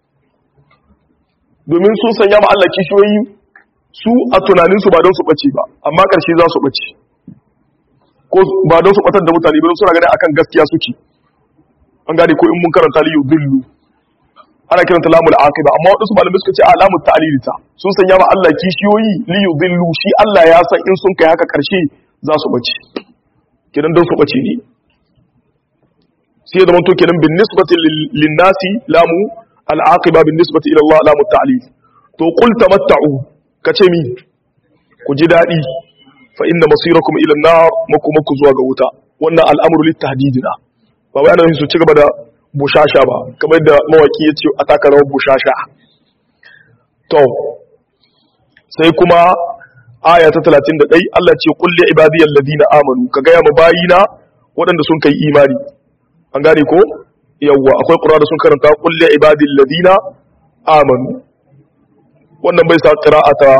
domin sun sanya ma Allah kishiyoyi su a tunanin su ba don su bace ba amma karshe za su bace ko ba don su batar da mutane ba don suna gani akan gaskiya suke an gane ko in mun karanta li yudillu ana kiranta lamul aqiba amma wadansu malamai suka ce alamut ta'lilita sun sanya ma Allah kishiyoyi li yudillu shi Allah ya san in sun kai haka karshe za su bace kidan don su bace ne sai ya zama to kenan bin nisbati lin nasi lamu al aqiba bin nisbati ila Allah lamu ta'lil to qul tamatta'u kace mi ku ji dadi fa inna masirakum ila an-nar makumaku zuwa ga wuta wannan al'amru lit tahdidina ba wai ana yin su ci gaba da bushasha ba kamar da mawaki ya ce a taka rawar bushasha to sai kuma aya ta 31 Allah ce kulli ibadiyal ladina amanu ka gaya ma bayina waɗanda sun kai imani an gane ko yawwa akwai qur'ani da sun karanta kulli ibadil ladina amanu wannan bai sa qira'ata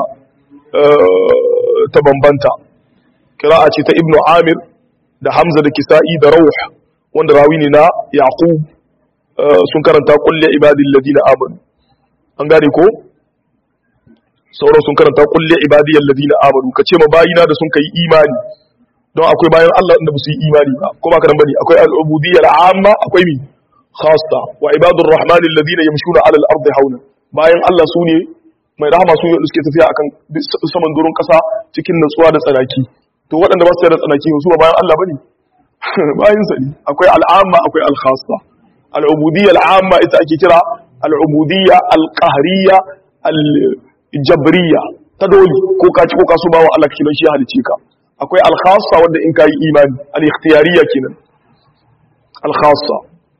ta bambanta qira'a ce ta ibnu amir da hamza da kisa'i da rauh wanda rawi ne na yaqub sun karanta kulle ibadin ladina amanu an gane ko sauran sun karanta kulle ibadiyar ladina amanu ka ce ma bayina da sun kai imani don akwai bayan Allah inda ba su yi imani ba ko ba ka nan bane akwai al'ubudiyyar amma akwai mi khassa wa ibadur rahmani alladhina yamshuna ala al-ardi hauna bayan Allah su ne mai rahama su ne wanda suke tafiya akan saman doron kasa cikin natsuwa da tsanaki to waɗanda ba su da tsanaki su ba bayan Allah bane bayan sa ne akwai al'amma akwai al-khassa al'ubudiyya al'amma ita ake kira al'ubudiyya al-qahriyya al-jabriyya ta dole ko ka ci ko ka so bawa Allah kake don shi halice ka akwai al-khassa wanda in kai imani al-ikhtiyariyya kenan al-khassa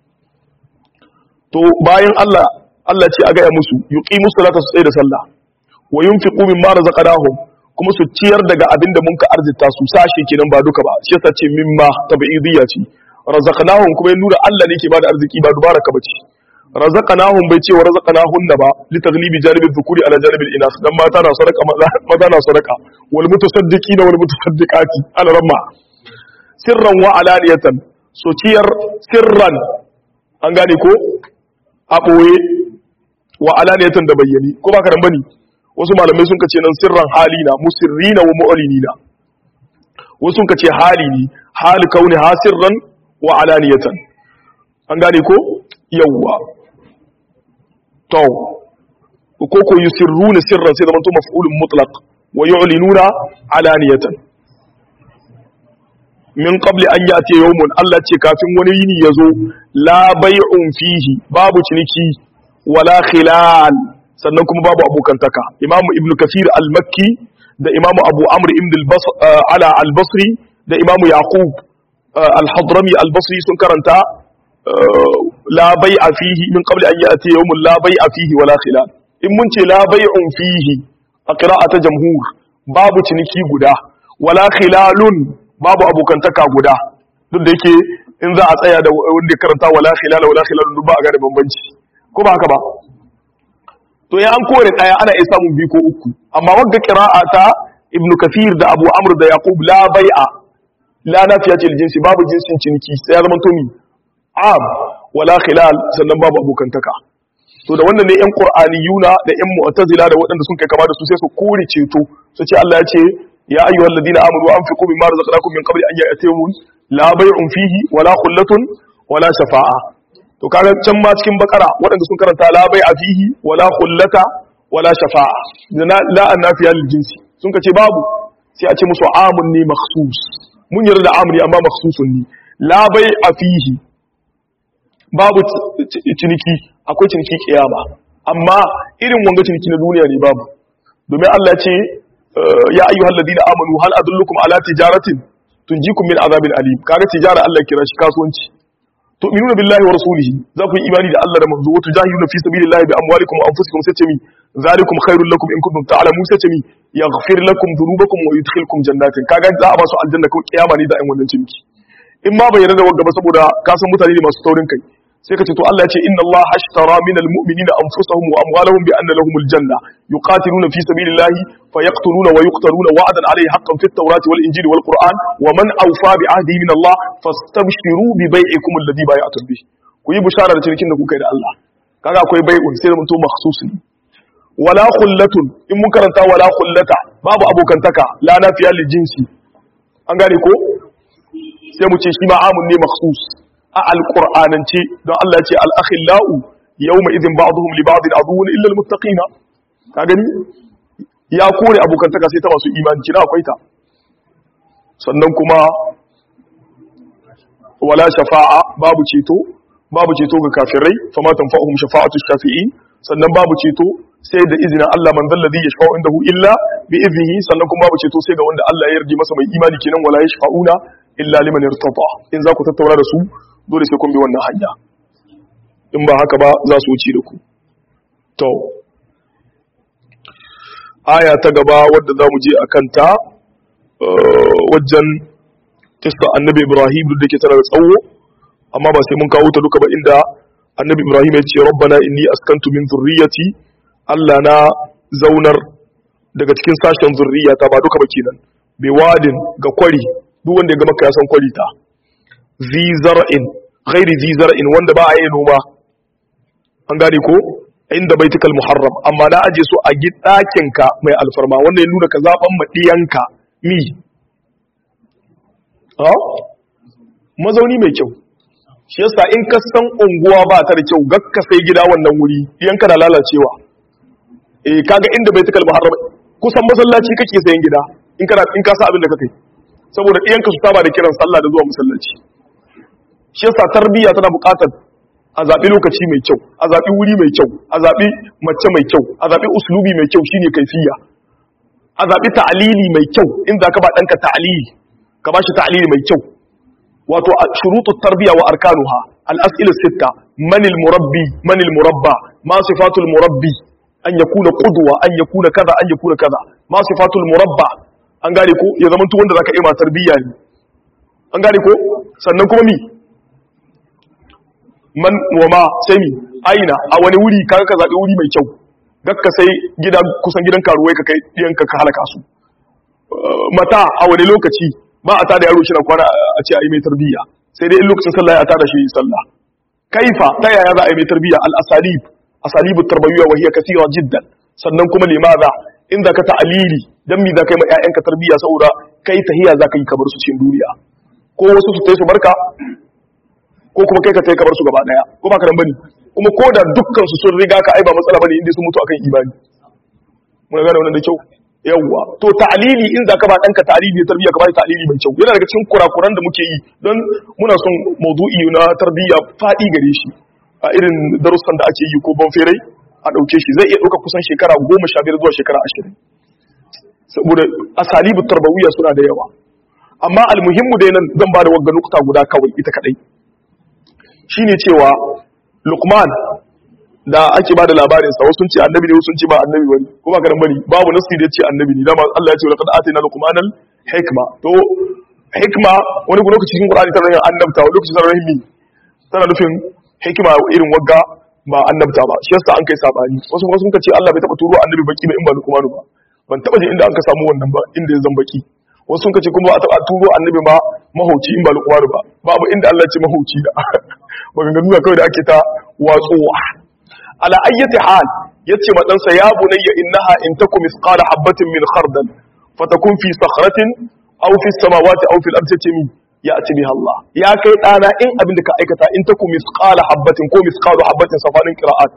to bayan Allah Allah ce a gaya musu yuqimu salata su tsaye da sallah wa yunfiqu mimma razaqnahum kuma su ciyar daga abinda mun ka arzita su sashi kenan ba duka ba shi yasa ce mimma tabi'idiyya ce razaqnahum kuma ya nuna Allah ne ke bada arziki ba dubara ka bace razaqnahum bai ce wa razaqnahun ba li taghlibi janibi dhukuri ala janibi inas dan mata na sadaka maza na sadaka wal mutasaddiqina wal mutasaddiqati ala ramma sirran wa alaniyatan so ciyar sirran an gane ko a boye wa alaniyatan da bayyani ko ba ka dan bane wasu malamai sun kace nan sirran halina musirrina wa mu'linina wasu sun kace hali ne hali kauni hasirran wa alaniyatan an gane ko yawwa to ko ko yusirruna sirran sai zamanto maf'ulun mutlaq wa yu'linuna alaniyatan min qabli an yati yawmun Allah ce kafin wani yini yazo la bay'un fihi babu ciniki wala khilal sannan kuma babu abokantaka imamu ibnu kafir al-makki da imamu abu amr ibn ala al-basri da imamu yaqub al-hadrami al-basri sun karanta la bai'a fihi min qabli an ya'ti yawmun la bai'a fihi wala khilal in mun ce la bai'un fihi a qira'ata jamhur babu ciniki guda wala khilalun babu abokantaka guda duk da yake in za a tsaya da wanda karanta wala khilala wala khilalun duk ba a ga da bambanci ko ba haka ba to ya an kore daya ana iya samun biyu ko uku amma wanda qira'a ta ibnu kafir da abu amr da yaqub la bai'a la nafiya ce jinsi babu jinsin ciniki sai ya zama to mi am wala khilal sannan babu abokantaka to da wannan ne yan qur'aniyuna da yan mu'tazila da waɗanda sun kai kama da su sai su kore ceto su ce Allah ya ce ya ayyuhal ladina amanu anfiqu mimma razaqnakum min qabli an ya'tiyakum la bay'un fihi wala khullatun wala shafa'a to kaga can ma cikin bakara waɗanda sun karanta la bai'a fihi wala khullata wala shafa'a la annafiya lil jinsi sun kace babu sai a ce musu amun ne makhsus mun yarda da amri amma makhsusun ne la bai a fihi babu ciniki akwai ciniki kiyama amma irin wanga ciniki na duniya ne babu domin Allah ce ya ayyuhal ladina amanu hal adullukum ala tijaratin tunjikum min azabin alim kaga tijara Allah kira shi kasuwanci tu'minuna billahi wa rasulihi za ku yi imani da Allah da manzo wa tujahiduna fi sabilillahi bi amwalikum wa anfusikum sai ce mi zalikum khairul lakum in kuntum ta'lamun sai ce mi yaghfir lakum dhunubakum wa yudkhilkum jannatin kaga za a ba su aljanna ko kiyama ne da ayin wannan ciniki in ma bai yarda da wagga ba saboda ka san mutane ne masu taurin kai sai ka ce to Allah ya ce inna Allah ashtara minal mu'minina anfusahum wa amwalahum bi anna lahumul janna yuqatiluna fi sabilillahi fayaqtuluna wa yuqtaluna wa'dan alayhi haqqan fit tawrati wal injili wal qur'an wa man awfa bi ahdihi min Allah fastabshiru bi bai'ikum alladhi bai'atum bih ku yi bishara da cinikin da kuka yi da Allah kaga akwai bai'un sai mun to makhsus ne wala khullatun in mun karanta wala khullata babu abokantaka la nafiya lil jinsi an gane ko sai mu ce shi ma amun ne makhsus a alqur'anance don Allah ya ce al akhillau yawma idhin ba'dhum li ba'd aduwwun illa al muttaqina ka gani ya kore abokantaka sai ta masu imani kina akwai ta sannan kuma wala shafa'a babu ceto babu ceto ga kafirai fama tanfa'uhum shafa'atu shafi'in sannan babu ceto sai da izinin Allah man zalladhi yashfa'u indahu illa bi iznihi sannan kuma babu ceto sai ga wanda Allah ya yarda masa mai imani kenan wala yashfa'una illa liman irtada in za ku tattauna da su dole sai kun bi wannan hanya in ba haka ba za su wuce da ku to aya ta gaba wadda za mu je a kanta wajen kista annabi ibrahim duk da ke tana da tsawo amma ba sai mun kawo ta duka ba inda annabi ibrahim ya ce rabbana inni askantu min zurriyati allah na zaunar daga cikin sashen zurriyata ba duka ba kenan bi wadin ga kwari duk wanda ya ga maka ya san kwari ta zi zar'in ghairi zi zar'in wanda ba a yi noma an gane ko inda baitukal muharram amma na aje su a ka mai alfarma wanda ya nuna ka zaben maɗiyanka mi ha mazauni mai kyau shi yasa in ka san unguwa ba ta da kyau gakka sai gida wannan wuri yanka da lalacewa eh kaga inda baitukal muharram kusan masallaci kake sayan gida in kana in ka sa abin da kake saboda iyanka su saba da kiran sallah da zuwa masallaci shi yasa tarbiyya tana buƙatar a zaɓi lokaci mai kyau a zaɓi wuri mai kyau a zaɓi mace mai kyau a zaɓi uslubi mai kyau shine kaifiya a zaɓi ta'alili mai kyau in za ka ba ɗanka ta'alili ka ba shi ta'alili mai kyau wato a shurutu tarbiya wa arkanuha al-as'ilu sitta man murabbi man murabba ma sifatul murabbi an yakuna qudwa an yakuna kaza an yakuna kaza ma sifatul murabba an gane ko ya zama wanda zaka yi ma tarbiyya ne an gane ko sannan kuma mi man wama sai mi aina a wani wuri kaga ka zaɓi wuri mai kyau gakka sai gida kusan gidan karuwai ka kai ɗiyanka ka halaka su mata a wani lokaci ba a tada yaro shi na kwana a ce a yi mai tarbiyya sai dai in lokacin sallah ya tada shi sallah kaifa ta yaya za a yi mai tarbiyya al asalib asalibu tarbawiyya wa hiya kathira jiddan sannan kuma limaza in za ka ta'alili dan mi za ka yi ma ƴaƴanka tarbiyya saboda kai tahiya za ka yi kamar su cikin duniya ko wasu su tai su barka ko kuma kai ka tai kamar su gaba daya ko ba ka nan bane kuma ko da dukkan su sun riga ka ai ba matsala bane inda sun mutu akan imani mun gane wannan da kyau yawwa to ta'lili in zaka ba danka ta'lili ne tarbiyya ka ba ta'lili mai kyau yana daga cikin kurakuran da muke yi don muna son maudu'i na tarbiyya fadi gare shi a irin darussan da ake yi ko ban ferai a dauke shi zai iya dauka kusan shekara 15 zuwa shekara 20 saboda asalibu tarbawiyya suna da yawa amma almuhimmu dai nan zan ba da wagga nukta guda kawai ita kadai shine cewa Luqman da ake bada labarin sa wasu sun ce annabi ne wasu sun ce ba annabi bane ko ba karan bane babu nasi da yace annabi ne dama Allah ya ce laqad atina luqmanal hikma to hikma wani lokaci cikin Qur'ani tana yin annabta wani lokaci tana yin tana nufin hikima irin wagga ba annabta ba shi yasa an kai sabani wasu kuma sun ce Allah bai taba turo annabi baki ba in ba Luqman ba ban taba ji inda aka samu wannan ba inda ya zan baki wasu sun ce kuma ba a taba turo annabi ba mahauci in ba Luqman ba babu inda Allah ya ce mahauci da maganganu kawai da ake ta watsuwa ala ayyati hal yace ma ɗansa ya bunayya innaha in taku misqala habatin min khardal fatakun fi sakhratin aw fi samawati aw fil ardi tami ya'ti biha Allah ya kai dana in abin da ka aikata in taku misqala habatin ko misqalu habatin safanin qira'at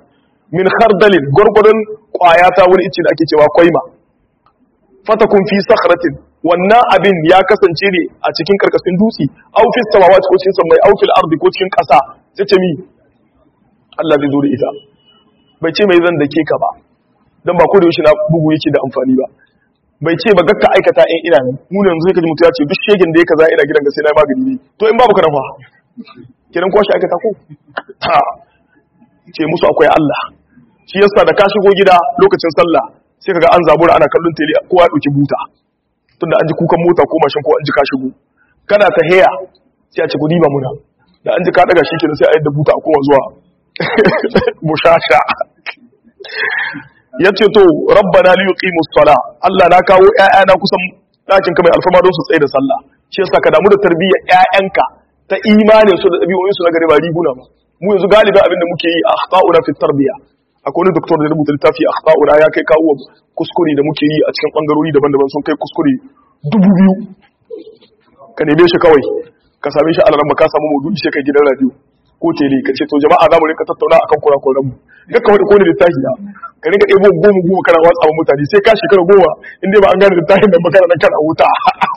min khardalin gurgurun kwaya ta wani ice da ake cewa kwaima fatakun fi sakhratin wannan abin ya kasance ne a cikin karkashin dutse aw fi samawati ko cikin samai aw fil ardi ko cikin kasa sai ce mi Allah zai zo da ita bai ce mai zan dake ka ba dan ba ko da yaushe na bugu yake da amfani ba bai ce ba gakka aikata in ina ne mu ne yanzu kaji mutu ya ce duk shegen da ya kaza ina gidan ga sai na magani ne to in babu kana fa kiran kwashi aikata ko ha ce musu akwai Allah shi yasa da ka shigo gida lokacin sallah sai kaga an zabura ana kallon tele kowa ya dauki buta tunda an ji kukan mota ko mashin ko an ji ka shigo kana ta heya sai a ce ku diba muna da an ji ka daga shi kenan sai a yadda buta a koma zuwa mushasha yace to rabbana li yuqimus sala Allah na kawo ƴaƴana kusan dakin ka mai alfama don su tsaye da sallah shi yasa ka damu da tarbiyyar ƴaƴanka ta imanin su da ɗabi'o'in su na gari ba riguna ba mu yanzu galiba abin da muke yi akhta'una fi tarbiya akwai wani doktor da rubuta littafi akhta'una ya kai kawo kuskure da muke yi a cikin bangarori daban-daban sun kai kuskure dubu biyu ka neme shi kawai ka same shi alaran ba ka samu maudu'i sai kai gidan radio ko tele ka ce to jama'a za mu rinka tattauna akan kurakuran mu ga ka wani kone littafi ya ka rinka ɗebo goma goma kana watsa wa mutane sai ka shekara goma in dai ba an gane littafin nan ba kana nan kana wuta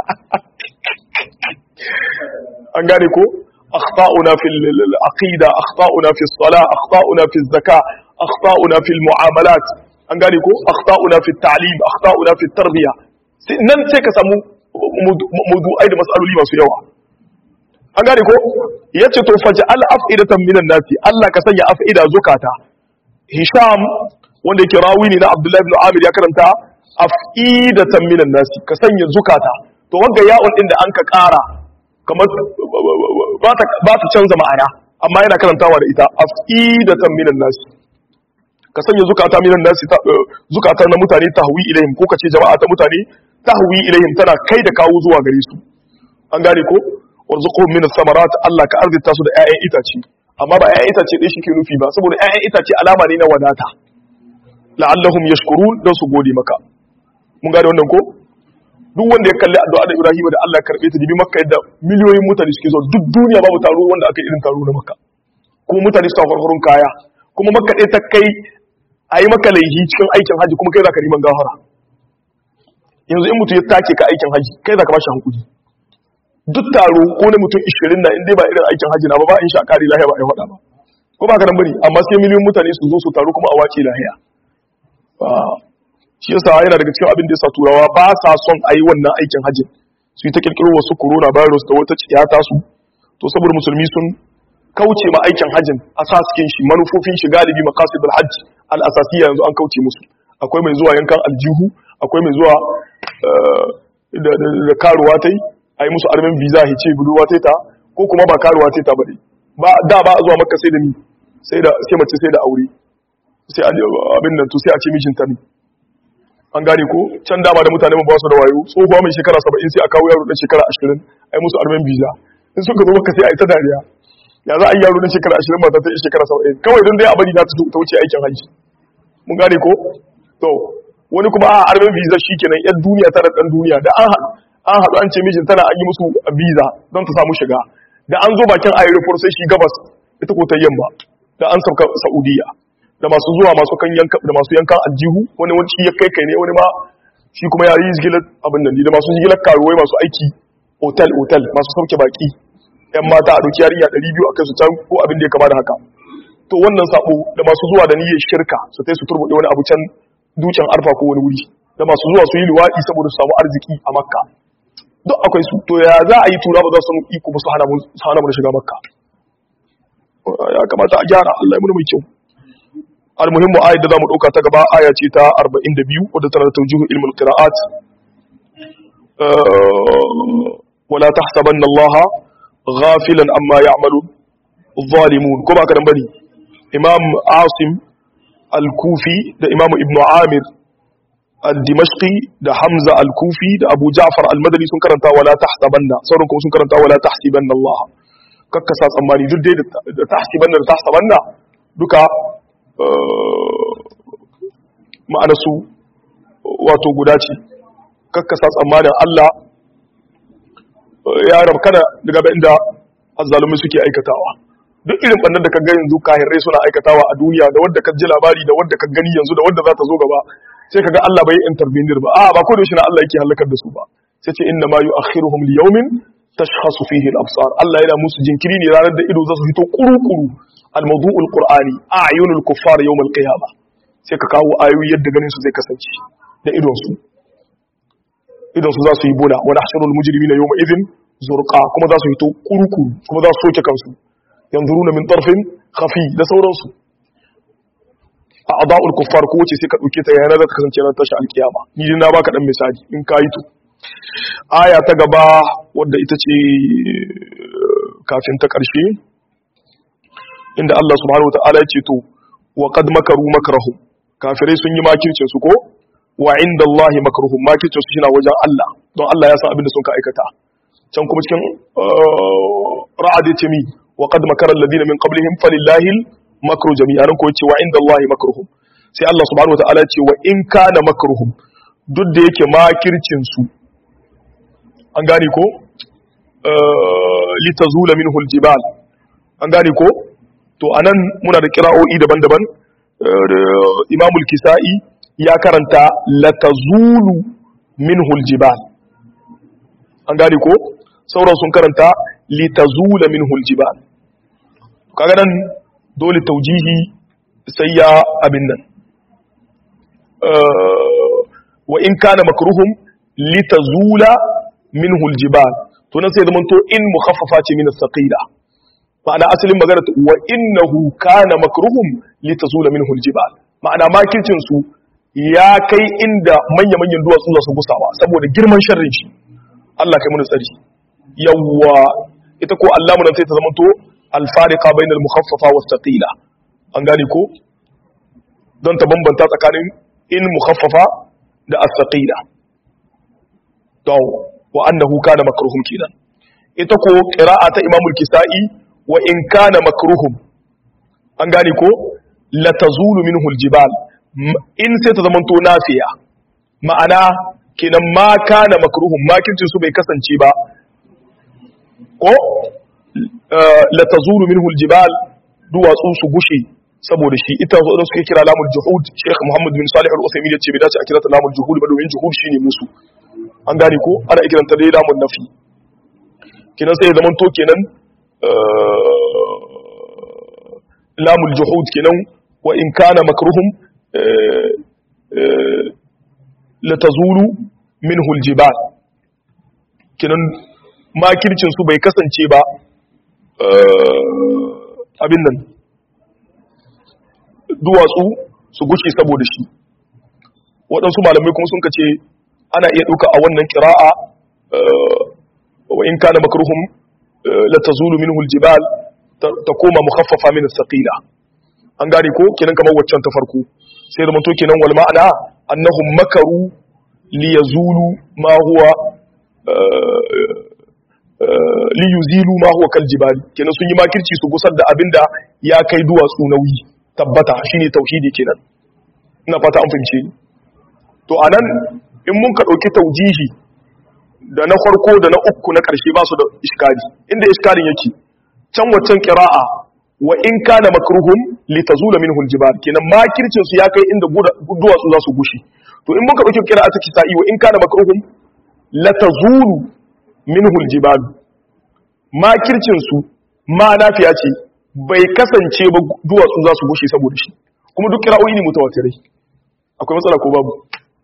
an gane ko أخطاؤنا في العقيدة أخطاؤنا في الصلاة أخطاؤنا في الزكاة أخطاؤنا في المعاملات أنقالكو أخطاؤنا في التعليم أخطاؤنا في التربية nan sai ka samu mawdu'ai da mas'aloli masu yawa an gane ko yace to faj'al af'idatan minan nasi Allah ka sanya af'ida zukata Hisham wanda yake rawi ne na Abdullah ibn Amir ya karanta af'idatan minan nasi ka sanya zukata to wanga ya'un din da an ka kara kamar ba ta canza ma'ana amma yana karantawa da ita afidatan minan nasi ka sanya zukata minan nasi zukata na mutane tahwi ilaihim ko kace jama'a ta mutane tahwi ilaihim tana kai da kawo zuwa gare su an gane ko warzuquhum min samarat Allah ka arzita su da ƴaƴan itace amma ba ƴaƴan itace dai shike nufi ba saboda ƴaƴan itace alama ne na wadata la'allahum yashkurun dan su gode maka mun gane wannan ko duk wanda ya kalli addu'a da Ibrahim da Allah karbe ta dibi Makka yadda miliyoyin mutane suke zo duk duniya babu taro wanda aka irin taro na Makka kuma mutane suna farfarun kaya kuma Makka ɗaya ta kai a yi maka laihi cikin aikin haji kuma kai za ka neman gafara yanzu in mutum ya take ka aikin haji kai za ka ba shi hankuli duk taro ko na mutum 20 na inda ba irin aikin haji na ba ba in sha kari lahiya ba a faɗa ba ko ba ka nan bari amma sai miliyoyin mutane su zo su taro kuma a wace lahiya shi yasa yana daga cikin abin da yasa turawa ba sa son a yi wannan aikin hajjin su yi ta kirkiro wasu corona virus da wata ciyata su to saboda musulmi sun kauce ma aikin hajjin asaskin shi manufofin shi galibi maqasidul hajj al asasiyya yanzu an kauce musu akwai mai zuwa yankan aljihu akwai mai zuwa da karuwa tai a yi musu armin visa hice budurwa tai ta ko kuma ba karuwa tai ta bane ba da ba a zuwa makka sai da ni sai da sai mace sai da aure sai abin nan to sai a ce mijinta ne an gane ko can dama da mutane ba su da wayo tsohuwa mai shekara saba'in sai a kawo yaro dan shekara ashirin a yi musu armen biza in suka zo maka sai a yi ta dariya ya za a yi yaro dan shekara ashirin ba ta ta shekara saba'in kawai don dai a bari na ta wuce aikin hajji mun gane ko to wani kuma a armen biza shikenan yan duniya tana dan duniya da an haɗu an haɗu an ce mijin tana an yi musu biza don ta samu shiga da an zo bakin aeroport sai shi gabas ita ko ta yamma da an sauka saudiya da masu zuwa masu kan yanka da masu yankan aljihu wani wani ya kai kai ne wani ma shi kuma ya yi jigilar abin nan da masu jigilar karuwai masu aiki otal otal masu sauke baki yan mata a doki yarinya 200 a kai su can ko abin da ya kama da haka to wannan sabo da masu zuwa da niyyar shirka su tai su turbude wani abu can dukin arfa ko wani wuri da masu zuwa su yi luwaɗi saboda su samu arziki a makka duk akwai su to ya za a yi tura ba za su iko ba su hana mu da shiga makka ya kamata a gyara Allah ya muna mai kyau المهم آية دا مدوكا تقبا آية تا أربعين دبيو ودى ترى توجيه علم القراءات أه ولا تحسبن الله غافلا أما يعمل الظالمون كما كان بني إمام عاصم الكوفي دا إمام ابن عامر الدمشقي دا حمزة الكوفي دا أبو جعفر المدني سنكرنتا ولا تحسبن سوركم سنكرنتا ولا تحسبن الله ككساس أماني دو دي دا تحسبن دا تحسبن دوكا ma'anarsu wato guda ce kakkasa tsammanin Allah ya rabkana daga inda azzalumi suke aikatawa duk irin bannan da ka ga yanzu kahirrai suna aikatawa a duniya da wadda ka ji labari da wadda ka gani yanzu da wadda za ta zo gaba sai ka ga Allah bai intervenir ba a ba ko da shi na Allah yake halakar da su ba sai ce inna ma yu'akhiruhum li yawmin tashkhasu fihi al-absar Allah yana musu jinkiri ne ranar da ido za su fito kuru-kuru al-mawdu'ul qur'ani a'yunul kuffar yawm al-qiyamah sai ka kawo ayoyi yadda ganin su zai kasance da idon su idon su za su yi bola wa nahshurul mujrimina yawma idhin zurqa kuma za su fito kuru-kuru kuma za su soke kansu yanzuruna min tarfin khafi da sauransu a ada'ul kuffar ko wace sai ka dauke ta yana da ta kasance ran tashi alkiyama ni dai na baka dan misali in ka yi to aya ta gaba wadda ita ce kafin ta karshe inda Allah subhanahu wataala ya ce to wa qad makaru makrahum kafirai sun yi makircin su ko wa inda Allah makruhum makircin su shina wajen Allah don Allah ya san abin da sun ka aikata can kuma cikin ra'ad ya ce mi وقد مكر الذين من قبلهم فلله المكر جميعا ko yace wa inda Allah makruhum sai Allah subhanahu wataala ce wa in kana makruhum duk da yake makircin su an gane ko litazula minhu aljibal an gane ko to anan muna da kira'o'i daban-daban Imam al-Kisa'i ya karanta latazulu minhu aljibal an gane ko sauran sun karanta litazula minhu aljibal kaga nan dole taujihi sai ya abin nan wa in kana makruhum litazula minhu aljibal to nan sai zaman to in mukhaffafa ce min as-saqila ma'ana asalin magana wa innahu kana makruhum litazula minhu aljibal ma'ana makircin su ya kai inda manya-manyan duwatsu za su gusawa saboda girman sharrin shi Allah kai mun tsari yawwa ita ko allamu nan sai ta zama to alfarika bain al-mukhaffafa was thaqila an gane ko don ta bambanta tsakanin in mukhaffafa da as-thaqila to wa annahu kana makruhum kidan ita ko qira'a ta imam al-kisai wa in kana makruhum an gane ko la tazulu minhu al-jibal in sai ta zama to nafiya ma'ana kenan ma kana makruhum makircin su bai kasance ba ko la tazulu minhu aljibal duwatsu su gushe saboda shi ita su suke kira lamul juhud Sheikh Muhammad bin Salih al-Uthaymeen yace bai dace a kira ta lamul juhud ba domin juhud shine musu an gane ko ana kiranta dai lamun nafi kenan sai zaman to kenan lamul juhud kenan wa in kana makruhum la tazulu minhu aljibal kenan makircin su bai kasance ba abin nan duwatsu su gushe saboda shi waɗansu malamai kuma sun kace ana iya ɗauka a wannan ƙira'a wa in kana makruhum la tazulu minhu aljibal ta koma mukhaffafa min as-saqila an gane ko kenan kamar waccan ta farko sai da to kenan wal ma'ana annahum makaru li yazulu ma huwa li yuzilu ma huwa kal jibali kenan sun yi makirci su gusar da abinda ya kai duwatsu nauyi tabbata shine tauhidi kenan ina fata an fahimce ni to anan in mun ka dauki taujihi da na farko da na uku na karshe ba su da iskali inda iskalin yake can waccan qira'a wa in kana makruhum litazula minhu aljibal kenan makircin su ya kai inda duwatsu za su gushi to in mun ka dauki qira'a ta kisa'i wa in kana makruhum latazulu minhu aljibal makircin su ma nafiya ce bai kasance ba duwatsu za su gushe saboda shi kuma duk kira'o'i ne mutawatirai akwai matsala ko babu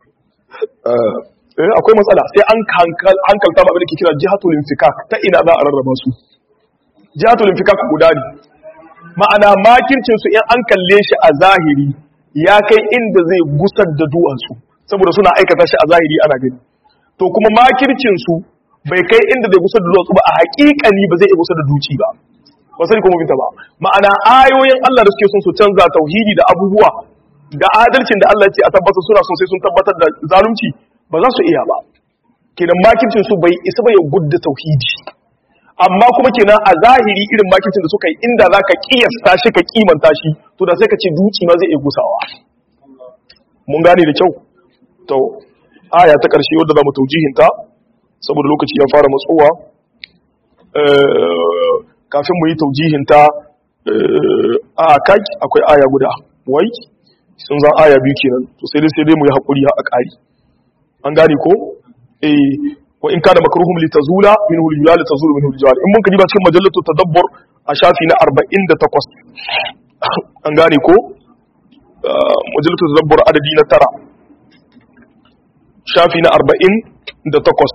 eh akwai matsala sai an hankalta ba abin da ke kira jihatul infikak ta ina za a rarraba su jihatul infikak guda ne ma'ana makircin su in an kalle shi a zahiri ya kai inda zai gusar da duwatsu saboda suna aikata shi a zahiri ana gani to kuma makircin su bai kai inda zai gusar da duwatsu ba a haƙiƙani ba zai iya gusar da duci ba ba sani kuma binta ba ma'ana ayoyin Allah da suke son su canza tauhidi da abubuwa da adalcin da Allah ce a tabbatar suna son sai sun tabbatar da zalunci ba za su iya ba kenan makircin su bai isa ba ya gudda tauhidi amma kuma kenan a zahiri irin makircin da suka yi inda za ka kiyasta shi ka kimanta shi to da sai ka ce duci ma zai iya gusawa mun gane da kyau to aya ta ƙarshe wadda za mu taujihinta saboda lokaci ya fara matsowa kafin mu yi taujihinta a kai akwai aya guda wai sun zan aya biyu kenan to sai dai sai dai mu yi hakuri a ƙari an gane ko eh wa in kana makruhum li tazula minhu al-jibal tazulu minhu al-jibal in mun ka diba cikin majallatu tadabbur a shafi na 48 an gane ko majalisar zabbar adadi na tara shafi na arba'in da takwas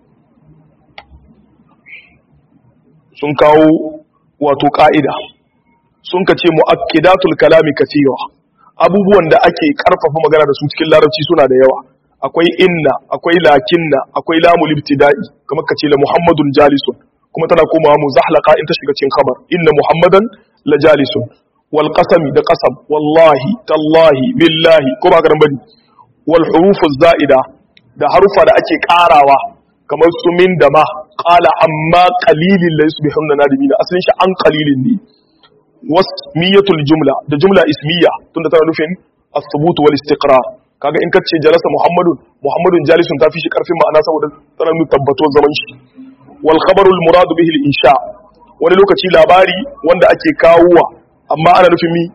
sun kawo wato ƙa'ida sun ka ce mu'akkidatul kalami kasira abubuwan da ake ƙarfafa magana da su cikin larabci suna da yawa akwai inna akwai lakinna akwai lamul ibtida'i kamar ka ce la muhammadun jalisun kuma tana komawa muzahlaqa in ta shiga cikin khabar inna muhammadan la jalisun wal qasami da qasam wallahi tallahi billahi ko ba ka bane wal hurufu zaida da harufa da ake karawa kamar su min da ma qala amma qalilin la yusbihunna nadimina asalin shi an qalilin ne wasmiyatul jumla da jumla ismiya tunda tana nufin as-subut wal istiqrar kaga in kace jalasa muhammadun muhammadun jalisun ta fi shi karfin ma'ana saboda tana nuna tabbato zaman shi wal khabarul muradu bihi al insha wani lokaci labari wanda ake kawowa amma ana nufin mi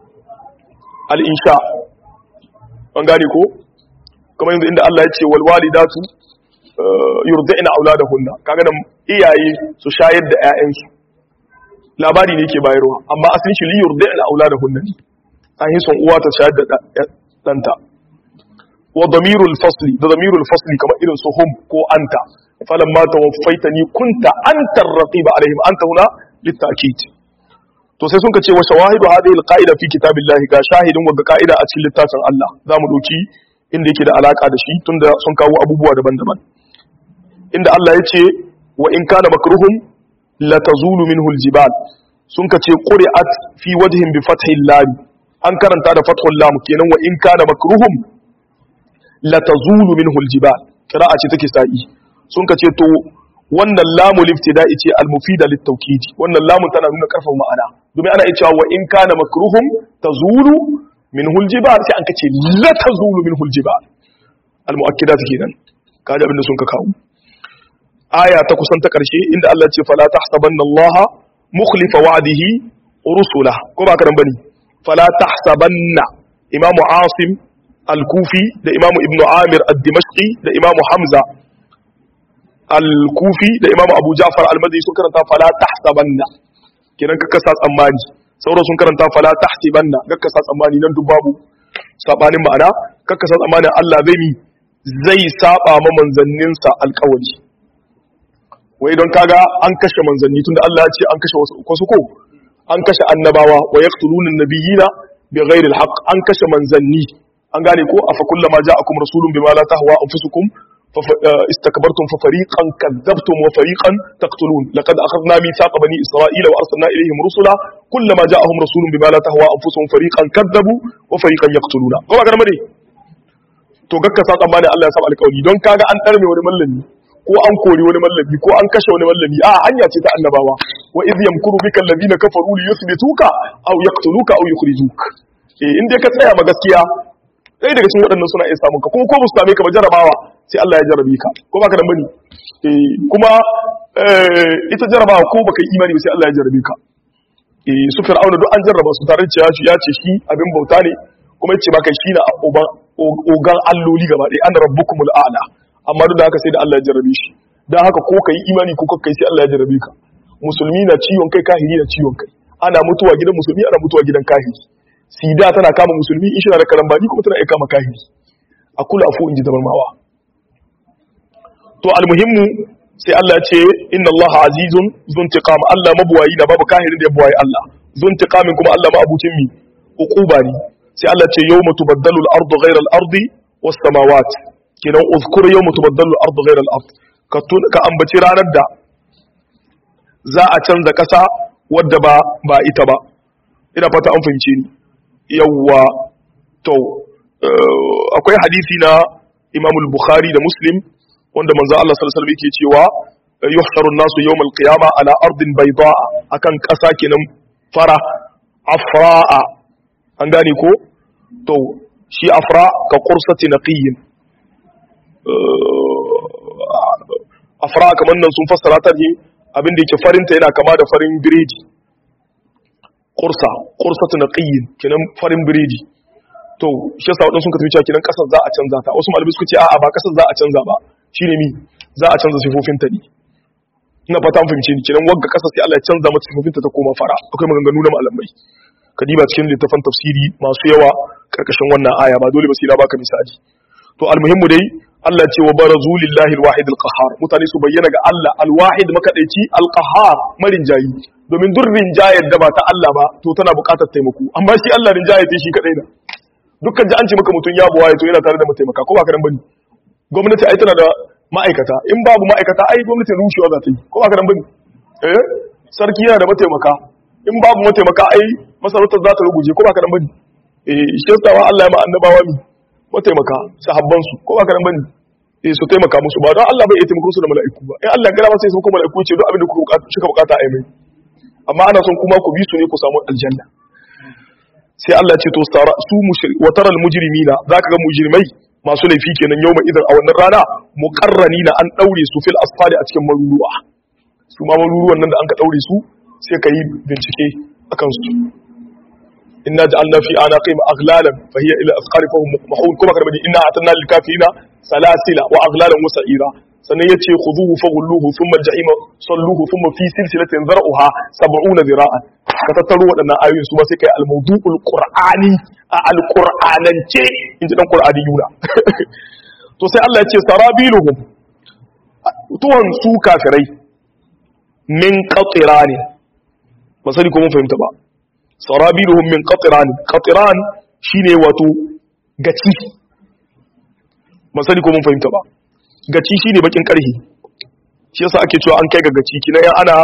al insha an gane ko kamar yanzu inda Allah ya ce wal walidatu yurdina auladahunna kaga nan iyaye su shayar da ƴaƴansu labari ne ke bayarwa amma asalin shi li yurdina auladahunna an yi son uwa ta shayar da danta wa damirul fasli da damirul fasli kamar irin su hum ko anta falamma tawaffaitani kunta anta ar-raqiba alaihim anta huna litakid to sai sun ka ce wa shawahidu hadhihi al-qa'ida fi kitabillahi ga shahidin wa qa'ida a cikin littafin Allah zamu doki inda yake da alaka da shi tunda sun kawo abubuwa daban-daban inda Allah ya ce wa in kana makruhum la tazulu minhu al-jibal sun ka ce quri'at fi wajhin bi fathil lam an karanta da fathul lam kenan wa in kana makruhum la tazulu minhu al-jibal qira'a ce take sa'i sun ka ce to wannan lamu liftida'i ce al-mufida lit-tawkid wannan lamun tana nuna karfafa ma'ana domin ana iya cewa wa in kana makruhum tazulu minhu al-jibal sai an kace la tazulu minhu al-jibal al-mu'akkidat kenan kaji abin da sun ka kawo aya ta kusan ta karshe inda Allah ce fala tahsabanna Allah mukhlifa wa'dihi rusula ko ba ka dan bane fala tahsabanna imamu asim al-kufi da imamu ibnu amir ad-dimashqi da imamu hamza al-kufi da imamu abu ja'far al-madini sun karanta fala tahsabanna kiran ka kasa tsammani sauran sun karanta fala tahsibanna ga kasa tsammani nan duk babu sabanin ma'ana ka kasa tsammanin Allah zai mi zai saba ma manzanninsa alƙawari wai don kaga an kashe manzanni tunda Allah ya ce an kashe wasu wasu ko an kashe annabawa wa yaqtuluna an-nabiyina bighairi al-haqq an kashe manzanni an gane ko afa kullama ja'akum rasulun bima la tahwa anfusukum استكبرتم ففريقا كذبتم وفريقا تقتلون لقد أخذنا ميثاق بني إسرائيل وأرسلنا إليهم رسلا كلما جاءهم رسول بما لا تهوى أنفسهم فريقا كذبوا وفريقا يقتلون كما كان مدي to gakka sa tsammanin Allah ya saba alƙawari don kaga an ɗarme wani mallami ko an kori wani mallami ko an kashe wani mallami a hanya ce ta annabawa wa iz yamkuru bika alladhina kafaru li yuthbituka aw yaqtuluka aw yukhrijuk eh in dai ka tsaya ma gaskiya ɗaya daga cikin waɗannan suna iya samun ka kuma ko musu same ka ba jarabawa sai Allah ya jarabe ka ko baka da bane eh kuma ita jarabawa ko baka yi imani ba sai Allah ya jarabe ka eh su fir'auna duk an jarraba su tare da ya ce shi abin bauta ne kuma yace baka shi na ogan alloli gaba ɗaya an rabbukumul a'la amma duk da haka sai da Allah ya jarabe shi dan haka ko kai imani ko kai sai Allah ya jarabe ka musulmi na ciwon kai kahiri na ciwon kai ana mutuwa gidan musulmi ana mutuwa gidan kahiri sida tana kama musulmi in shina da karambani kuma tana iya kama kahiri a kula afu in ji tabarmawa to almuhimmu sai Allah ce inna Allah azizun zuntiqam Allah mabuwayi da babu kahirin da ya buwayi Allah zuntiqamin kuma Allah ma'abucin mi uquba ne sai Allah ce yawma tubaddalu al-ardu ghayra al-ardi was samawat kinan uzkur yawma tubaddalu al-ardu ghayra al-ard ka ka ambaci ranar da za a canza kasa wadda ba ba ita ba ina fata an fahimce ni yawwa to akwai hadisi na Imam al-Bukhari da Muslim wanda manzo Allah sallallahu alaihi wasallam yake cewa yuhsharu an-nasu yawm al-qiyama ala ardin bayda'a akan kasa kenan fara afra'a an gane ko to shi afra ka qursati naqiyyin afra kamar nan sun fassara ta ne abin da yake farinta yana kama da farin biredi qursa qursatu naqiyyin kenan farin biredi to shi yasa wadansu suka tafi cewa kenan kasar za a canza ta wasu malamai suka ce a'a ba kasar za a canza ba shine mi za a canza sifofin ta ne ina fata mun fahimce ni kenan wagga kasar sai Allah ya canza mata sifofin ta ta koma fara akwai maganganu na malamai kadiba cikin littafan tafsiri masu yawa karkashin wannan aya ba dole ba sai na baka misali to almuhimmu dai Allah ce wa barazu lillahi alwahid alqahar mutane su bayyana ga Allah alwahid makadaici alqahar marinjayi domin duk rinjayar da ba ta Allah ba to tana buƙatar taimako amma shi Allah rinjayar ta shi kadai na dukkan ji an ce maka mutun ya buwaye to yana tare da mataimaka ko ba ka dan bane gwamnati ai tana da ma'aikata in babu ma'aikata ai gwamnati rushewa za ta yi ko ba ka dan bane eh sarki yana da mataimaka in babu mataimaka ai masarautar za ta ruguje ko ba ka dan bane eh shi yasa Allah ya ma annabawa mi mataimaka sahabban su ko ba ka dan bane eh su taimaka musu ba don Allah bai iya taimako su da mala'iku ba in Allah gara ba sai su kuma mala'iku ce duk abin da kuka suka bukata ai mai amma ana son kuma ku bi su ne ku samu aljanna sai Allah ce to su mushrik wa taral mujrimina zaka ga mujrimai masu laifi kenan yau mai idan a wannan rana muqarranina an daure su fil asfali a cikin maruruwa su ma maruruwan nan da an ka daure su sai ka yi bincike akan su inna ja'alna fi anaqim aghlalan fa hiya ila asqari fahum mahun kuma kada bani inna atanna lil kafirina salasila wa aghlalan wa sa'ira sannan yace khuduhu faghulluhu thumma al-jahima salluhu thumma fi silsilatin zar'uha 70 zira'an ka tattaro waɗannan ayoyin su ba sai kai al-mawdu'ul qur'ani a al-qur'anance in ji dan qur'ani yuna to sai Allah ya ce sarabiluhum tuwan su kafirai min qatirani ba sani ko mun fahimta ba sarabiluhum min qatiran qatiran shine wato gaci ba sani ko mun fahimta ba gaci shine bakin karhi shi yasa ake cewa an kai ga gaci kina yan ana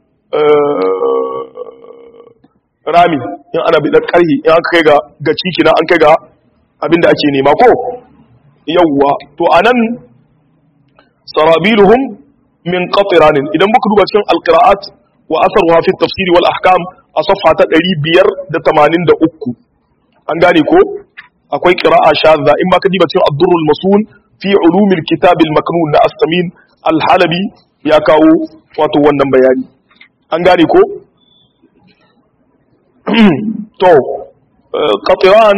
rami yan ana bidan karhi yan aka kai ga gaci kina an kai ga abinda ake nema ko yawwa to anan sarabiluhum min qatiran idan muka duba cikin alqiraat wa asarwa fi tafsiri wal ahkam a safha ta 583 an gane ko akwai qira'a shadza in ma ka diba cikin ad-durrul masun fi ulumil kitab al-maknun na as-samin al-halabi ya kawo wato wannan bayani an gane ko to qatiran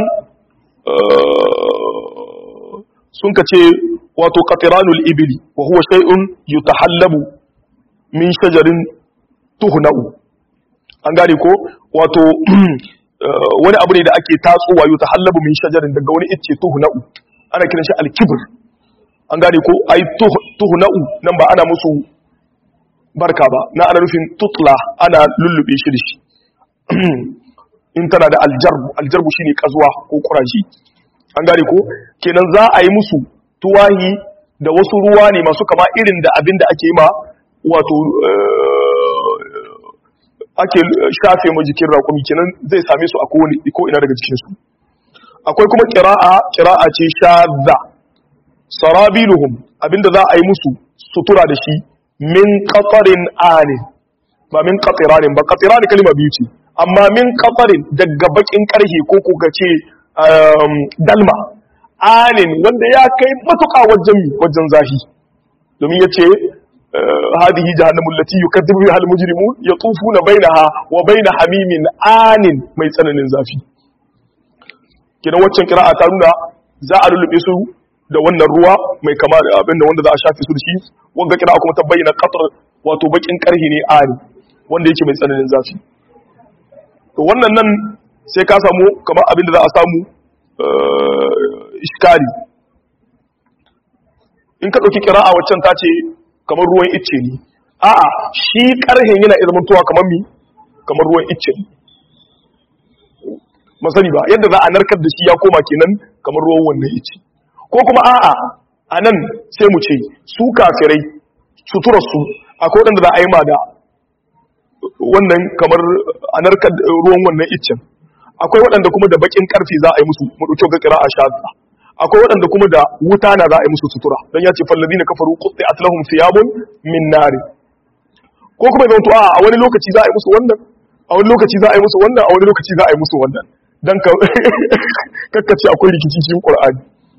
sun kace wato qatiranul ibli wa huwa shay'un yutahallabu min shajarin tuhna'u an gane ko wato wani abu ne da ake tatsowa yau ta hallabu min shajarin daga wani icce tuhna'u ana kiran shi alkibir an gane ko ai tuhna'u nan ba ana musu barka ba na ana nufin tutla ana lullube shi da shi in tana da aljarbu aljarbu shine kazuwa ko kurashi an gane ko kenan za a yi musu tuwahi da wasu ruwa ne masu kama irin da abin da ake yi ma wato ake shafe mu jikin raƙumi kenan zai same su a kowane ko ina daga cikin su akwai kuma qira'a qira'a ce shadda sarabiluhum abinda za a yi musu sutura da shi min qatarin anin ba min qatiranin ba qatiranin kalma biyu ce amma min qatarin daga bakin karhe ko ko ce dalma anin wanda ya kai matuƙa wajen wajen zafi domin yace هذه جهنم التي يكذب بها المجرمون يطوفون بينها وبين حميم آن mai tsananin zafi kina waccan qira'a ta nuna za a lullube su da wannan ruwa mai kama da abin da wanda za a shafe su da shi wanda qira'a kuma ta bayyana qatr wato bakin karhi ne ani wanda yake mai tsananin zafi to wannan nan sai ka samu kamar abin da za a samu iskali in ka dauki qira'a waccan ta ce kamar ruwan icce ne a'a shi karhen yana iya zamantowa kamar mi kamar ruwan icce ne masani ba yadda za a narkar da shi ya koma kenan kamar ruwan wannan icce ko kuma a'a a nan sai mu ce su kafirai suturarsu akwai waɗanda za a yi ma da wannan kamar a narkar ruwan wannan iccen akwai waɗanda kuma da bakin karfi za a yi musu mu ɗauki ga kira a shaza akwai waɗanda kuma da wuta na za a yi musu sutura don ya ce fallazi na kafaru kuɗi a tilahun siyabun min nari ko kuma zan a a wani lokaci za a yi musu wannan a wani lokaci za a yi musu wannan a wani lokaci za a yi musu wannan don ka kakkace akwai rikici cikin ƙur'ani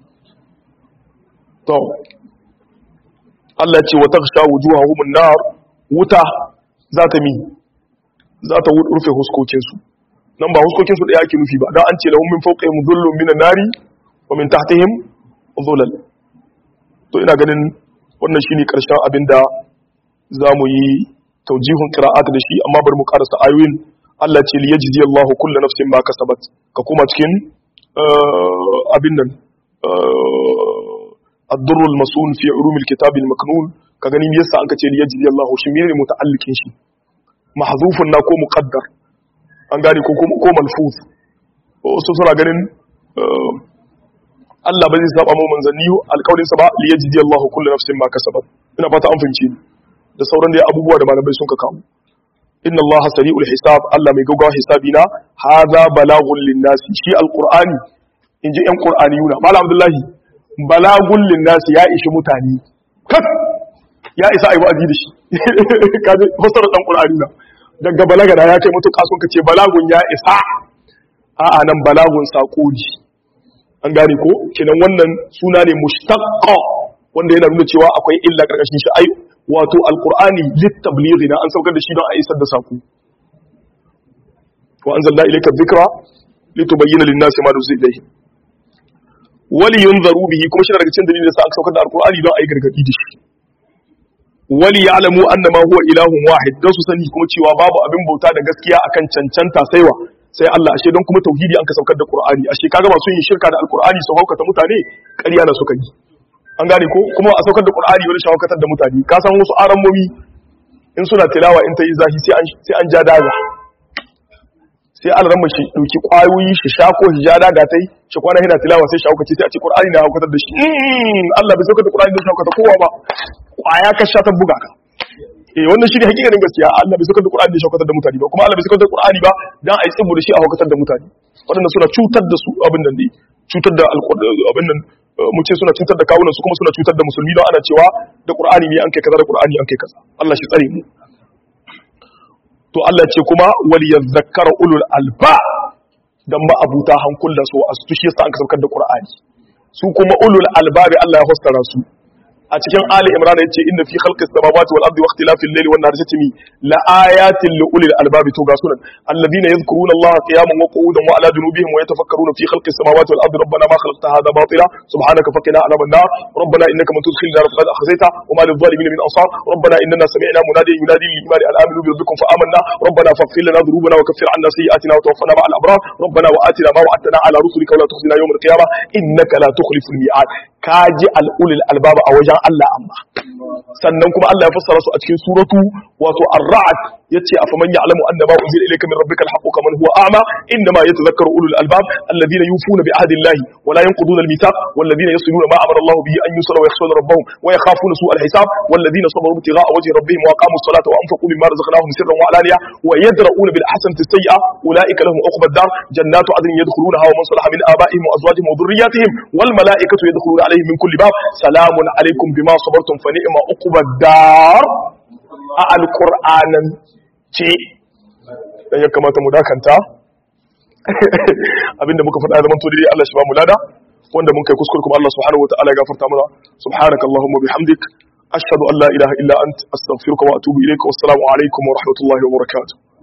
to Allah ce wa taksha wujuhahum nar wuta za ta mi za ta rufe huskokinsu nan ba huskokin su daya ake nufi ba dan an ce lahum min fawqihim dhullun minan nari wa min tahtihim dhulal to ina ganin wannan shine karshen abinda zamu yi taujihun qira'at da shi amma bari mu karasa ayoyin Allah ce li yajzi Allahu kullu nafsin ma kasabat ka kuma cikin abin nan الدر المسؤول في علوم الكتاب المكنون كغني يسا انك ce liyajzi Allah shi menene muta'alliqin shi mahzufun na ko muqaddar an gane ko ko malfuz wasu suna ganin Allah ba zai saba mu manzanni alƙawarin sa ba liyajzi Allah kullu nafsin ma kasabat ina fata an fahimci da sauran da abubuwa da malamai sun ka kawo inna Allah sari'ul hisab Allah mai gaggawa hisabi na hadha balagun linnasi shi alqur'ani inji yan qur'aniyuna malam abdullahi balagun linnasi ya ishi mutane kak ya isa ayi wa'azi da shi kaje fasara dan qur'ani na daga balaga da ya kai mutuka sun kace balagun ya isa a'a nan balagun sako ne an gane ko kinan wannan suna ne mushtaqqa wanda yana nuna cewa akwai illa karkashin shi ai wato alqur'ani litablighi na an saukar da shi don a isar da sako wa anzalna ilayka dhikra litubayyana lin-nasi ma nuzila ilayhim wali yunzaru bihi kuma shi daga cikin dalilin da sa aka saukar da alqur'ani don ayi gargadi da shi wali ya'lamu annama huwa ilahun wahid don su sani kuma cewa babu abin bauta da gaskiya akan cancanta saiwa sai Allah ashe don kuma tauhidi an ka saukar da qur'ani ashe kaga masu yin shirka da alqur'ani su haukata mutane ƙarya na suka yi an gane ko kuma a saukar da qur'ani wani shawakatar da mutane ka san wasu aramomi in suna tilawa in ta yi zahi sai an sai an ja daga sai an rama shi dauki kwayoyi shi sha ko shi ja daga tai shi kwana yana tilawa sai shawakaci sai a ce qur'ani na haukatar da shi Allah bai saukar da qur'ani da shawakata kowa ba kwaya ka sha ta buga ka eh wannan shi ne hakikanin gaskiya Allah bai saukar da qur'ani da shawakatar da mutane ba kuma Allah bai saukar da qur'ani ba dan a yi tsibu da shi a haukatar da mutane waɗanda suna cutar da su abin nan ne cutar da abin nan mu ce suna cutar da kawunan su kuma suna cutar da musulmi don ana cewa da qur'ani ne an kai kaza da qur'ani an kai kaza Allah shi tsare mu to Allah ce kuma wal yadhakkara ulul alba dan ba abuta hankula so a su shi yasa an saukar da qur'ani su kuma ulul albabi Allah ya fassara su a cikin ali imran yace inna fi khalqis samawati wal ardi wa ikhtilafil layli wan nahari tatmi la ayatin li ulil albabi to ga sunan alladhina yadhkuruna allaha qiyaman wa qu'udan wa ala junubihim wa yatafakkaruna fi khalqis samawati wal ardi rabbana ma khalaqta hadha batila subhanaka faqina adhaban nar rabbana innaka man tudkhil nar faqad akhzayta wa ma lil zalimin min ansar rabbana inna sami'na munadiyan yunadi lil imani an aminu bi rabbikum fa amanna rabbana faghfir lana dhunubana wa kaffir 'anna sayyi'atina wa tawaffana ma'al abrar rabbana wa atina ma wa'adtana ala rusulika wa la tukhzina yawm al qiyamah innaka la tukhlifu al mi'ad kaji al ulil albaba a wajen Allah amma sannan kuma Allah ya fassara su a cikin suratu wato ar-ra'd yace afaman ya'lamu annama unzila ilayka min rabbika al-haqqu kaman huwa a'ma inma yatadhakkaru ulul albab alladhina yufuna bi ahdi Allah wa la yanquduna al-mithaq walladhina yasluna ma amara Allah bihi an yusra wa yakhshawna rabbahum wa yakhafuna su'a al-hisab walladhina sabaru ibtigha'a wajhi rabbihim wa aqamu as-salata wa anfaqu mimma razaqnahum sirran wa alaniya wa yadra'una bil hasanati as-sayyi'a ulaika lahum 'uqba ad-dar jannatu 'adnin yadkhulunaha wa man salaha min aba'ihim wa azwajihim wa dhurriyyatihim wal mala'ikatu yadkhuluna 'alayhim min kulli bab salamun 'alaykum bima sabartum fa ni'ma 'uqba ad-dar a alqur'anan ce dan ya kamata mu dakanta abinda muka faɗa zaman to dai Allah shi ba mu lada wanda mun kai kuskure kuma Allah subhanahu wa ta'ala ya gafarta mana subhanakallahumma bihamdik ashhadu an la ilaha illa ant astaghfiruka wa atubu ilayka wassalamu alaikum wa rahmatullahi wa barakatuh